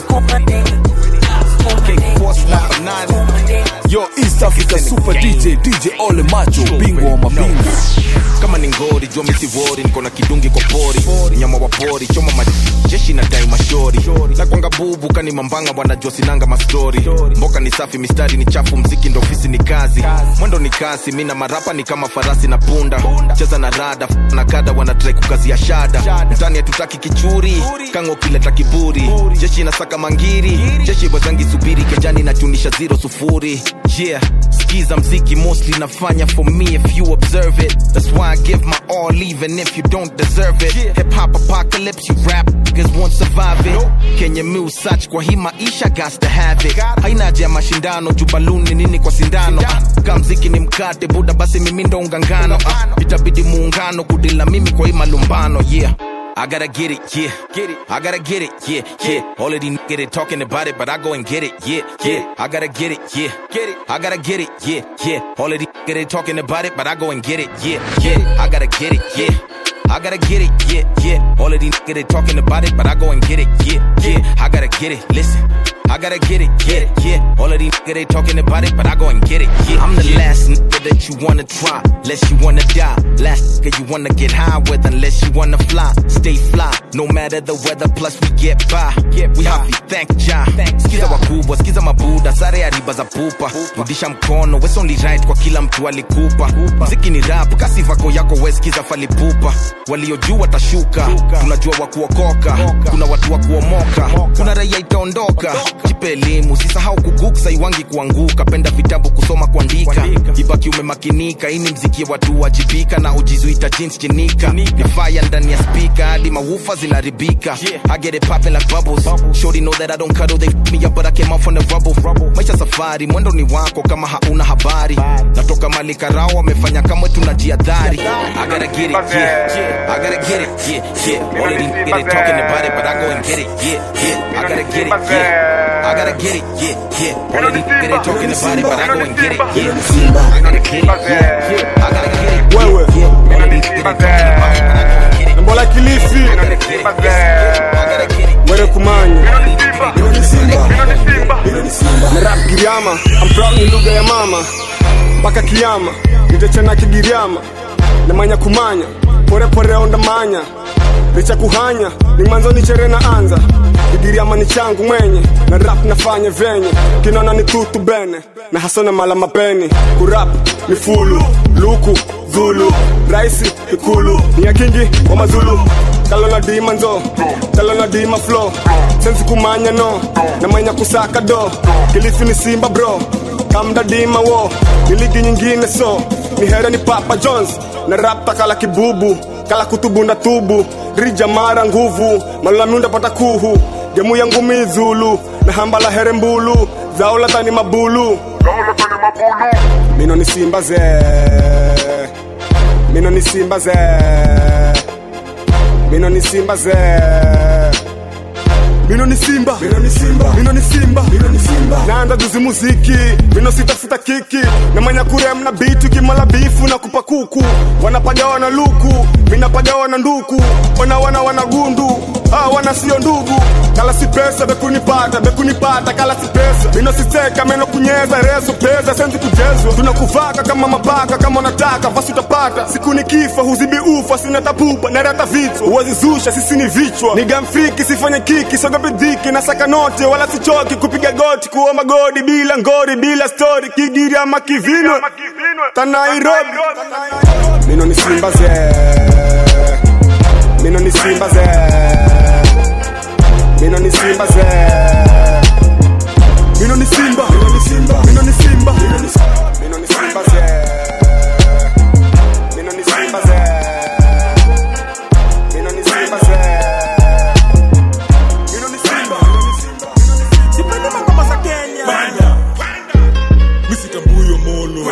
K-Force number nine Yo, East Africa Super DJ, DJ Ole Macho, bingwa wa mabingwa. kama ni ngori jua misiwori niko na kidungi kwa pori nyama wa pori choma majeshi na dai mashori na kwanga bubu kani mambanga wanajua sinanga mastori mboka ni safi mistari ni chafu mziki ndo ofisi ni kazi mwendo ni kasi mi na marapa ni kama farasi na punda cheza na rada f- na kada wanatrai kukazia shada mtani hatutaki kichuri kango kileta kiburi jeshi inasaka mangiri jeshi wazangi subiri kejani natunisha zero sufuri yeah skiza mziki mostly nafanya for me if you observe it that's why I give my all even if you don't deserve it hip hop apocalypse you rap niggas won't survive it Kenya mu search kwa hii maisha gas to have it haina haja ya mashindano juu baluni nini kwa sindano Ah, kama mziki ni mkate buda basi mimi ndo ungangano Ah, itabidi muungano kudila mimi kwa hii malumbano yeah I gotta get it, yeah. Get it. I gotta get it, yeah, yeah. All of these niggas they talking about it, but I go and get it, yeah, yeah. I gotta get it, yeah. Get it. I gotta get it, yeah, yeah. All of these niggas they talking about it, but I go and get it, yeah, yeah. I gotta get it, yeah. I gotta get it, yeah, yeah. All of these niggas they talking about it, but I go and get it, yeah, yeah. I gotta get it. Listen. I gotta get it, yeah, yeah. All of these niggas they talking about it, but I go and get it, yeah. I'm the last nigga that you wanna try, unless you wanna die. Last nigga you wanna get high with, unless you wanna fly. Stay fly, no matter the weather, plus we get by. We happy, thank Jah. Skiza wakubwa, skiza mabuda, sare ya riba za pupa. Rudisha mkono, wes only right kwa kila mtu alikupa. Mziki ni rap, kasi vako yako we skiza falipupa. Waliojua watashuka, tunajua wa kuokoka. Kuna watu wa kuomoka, kuna raia itaondoka. Jipe elimu, usisahau kuguksa iwangi kuanguka. Penda vitabu kusoma kuandika, ibaki umemakinika. Hii ni mziki ya watu wajibika na ujizuita jeans chinika. Ni fire ndani ya speaker hadi mawufa zinaribika. I get it popping like bubbles. Shorty know that I don't cuddle, they f me up but I came out from the rubble. Maisha safari, mwendo ni wako kama hauna habari. Natoka mali karao wamefanya kama tunajiadhari. I gotta get it, yeah. I gotta get it, yeah, yeah. All of these niggas they talking about it, but I go and get it, yeah, yeah. I gotta get it, yeah. I gotta get it, yeah, yeah. All of these niggas they talking about it, but I go and get it, yeah. I gotta get it, yeah, yeah. I gotta get it, yeah, yeah. All of these niggas they talking about it, but I go and get it. Mbola Kilifi, Mwere Kumanyi, na rap Giriama, I'm proud ni lugha ya mama mpaka kiama, nitachana kigiriama na manya kumanya, pore pore onda manya licha kuhanya ni mwanzo ni chere na anza kigiriama ni changu mwenye na rap nafanya venye kinona ni tutu bene na hasona mala mapeni kurap ni fulu luku zulu raisi ikulu ni ya kingi wa mazulu kalo na dima nzo kalo na dima flow sensi kumanya no na manya kusaka do kilifi ni simba bro kamda dima wo ni ligi nyingine so ni hera ni papa jones na rap takala kibubu kala kutubunda tubu rija mara nguvu malulamiunda pata kuhu gemu yangu mizulu na hamba la here mbulu zao la tani mabulu mino ni simba ze mino ni simba ze mino ni simba ze mino ni simba mino ni simba mino ni simba mino ni simba naanza juzi muziki mino sitafuta kiki na manya kurem na bitu kimala bifu na kupa kuku wanapagawa na luku minapagawa na nduku wana wana wana gundu ah, wana sio ndugu kala si pesa bekunipata bekunipata kala si pesa mino siteka meno kunyeza rezo pesa senzi kujezwa tunakuvaka kama mapaka kama unataka basi utapata siku nikifa huzibi ufa sina tapupa narata vichwa uwezi zusha sisi ni vichwa ni gamfiki sifanye kiki sogope dhiki na saka note wala sichoki kupiga goti kuomba godi bila ngori bila stori kigiri ama kivinwe tanairobi mino ni simba ze mino ni simba ze mino ni simba ze mino ni simba mino ni simba mino ni simba mino ni simba mino ni simba ze mino ni simba ze mino ni simba ze mino ni simba sipendi mangoma za kenya misitambuyo molo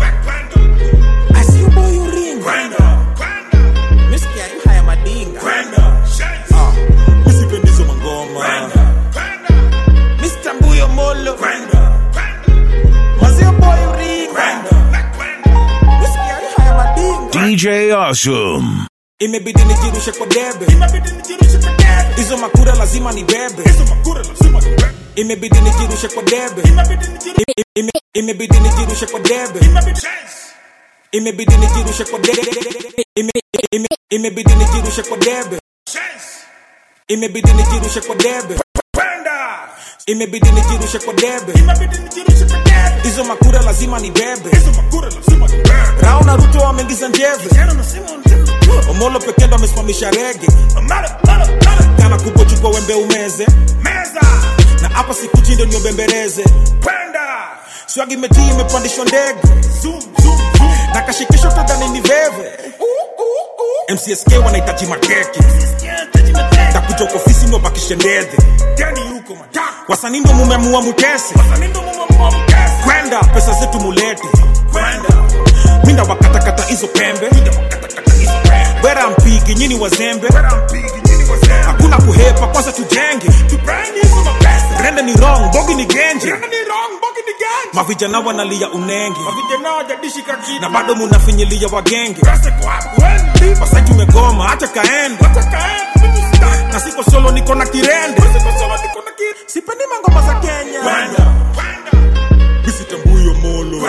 Misikia yu haya madinga Ah, misipendizo mangoma misitambuyo molo mazio boy uringa misikia yu haya madinga DJ Awesome. imebidi nijirushe kwa debe hizo makura lazima ni bebe imebidi nijirushe kwa debe Ime- ime- imebidi nijirushe kwa debe imebidi nijirushe kwa debe Ime- ime- imebidi nijirushe kwa debe imebidi nijirushe kwa debe imebidi nijirushe kwa debe hizo makura lazima ni bebe rao na ruto wameingiza njeve omolo pekee ndo amesimamisha rege kana kubwa chukua wembe umeze na hapa sikuchindo niobembereze swagi metii imepandishwa ndege na kashikisho tadhani ni veve mcsk wanahitaji makeke takuja kwa ofisi ndo bakishe ndedhe wasanii ndo mumeamua mutese kwenda pesa zetu mulete minda wakatakata hizo pembe wera mpigi nyini wazembe hakuna kuhepa kwanza tujenge rende ni wrong bogi ni genje mavijana wanalia unenge na bado munafinyilia wagenge wasa tumegoma hata kaende na siko solo niko na kirende sipendi mangoma za kenya misitambuyo molo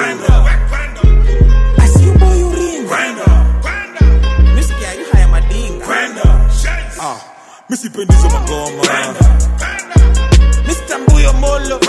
misikia yu haya madinga Ah, misipendizo magoma misitambuyo molo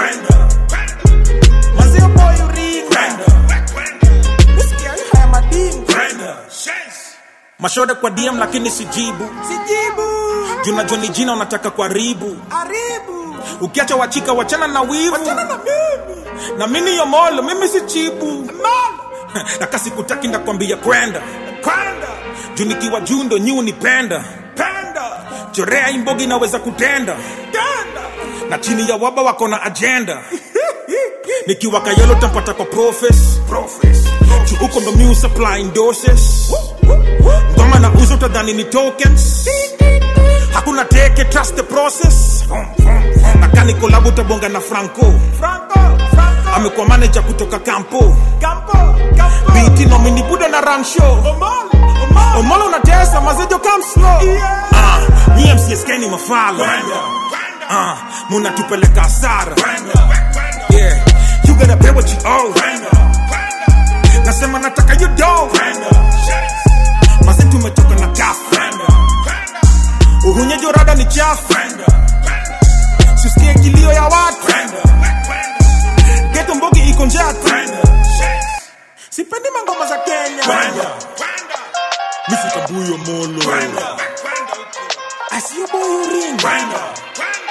mazio boy uringa misikia yu haya madinga mashode kwa dm lakini sijibu sijibu junajua ni jina unataka kuharibu ukiacha wachika wachana na wivu na mini yomolo mimi si chibu na kasi kutaki ndakwambia kwenda juu nikiwa juu ndo nyi unipenda chorea imbogi naweza kutenda na chini ya waba wako na ajenda nikiwa kayelo tampata kwa profes juu huko ndo mi supplying doses ngoma na uzo utadhani ni tokens hakuna teke trust the process na kani kolabu utabonga na franco amekuwa manager kutoka kampo biti nomini buda na run show omolo unatesa mazejo come slow Ah, nyie mcsk ni mafala Ah, munatupeleka hasara yeah you gotta pay what you owe nasema nataka you do maze tumetoka na kafu uhunyejo rada ni chafu sisikie kilio ya watu geto mbogi iko njatu sipendi mangoma za kenya misikabuyo molo asiyo boyo ringa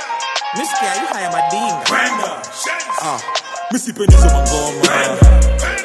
misikia yu haya madinga Ah, misipendizo mangoma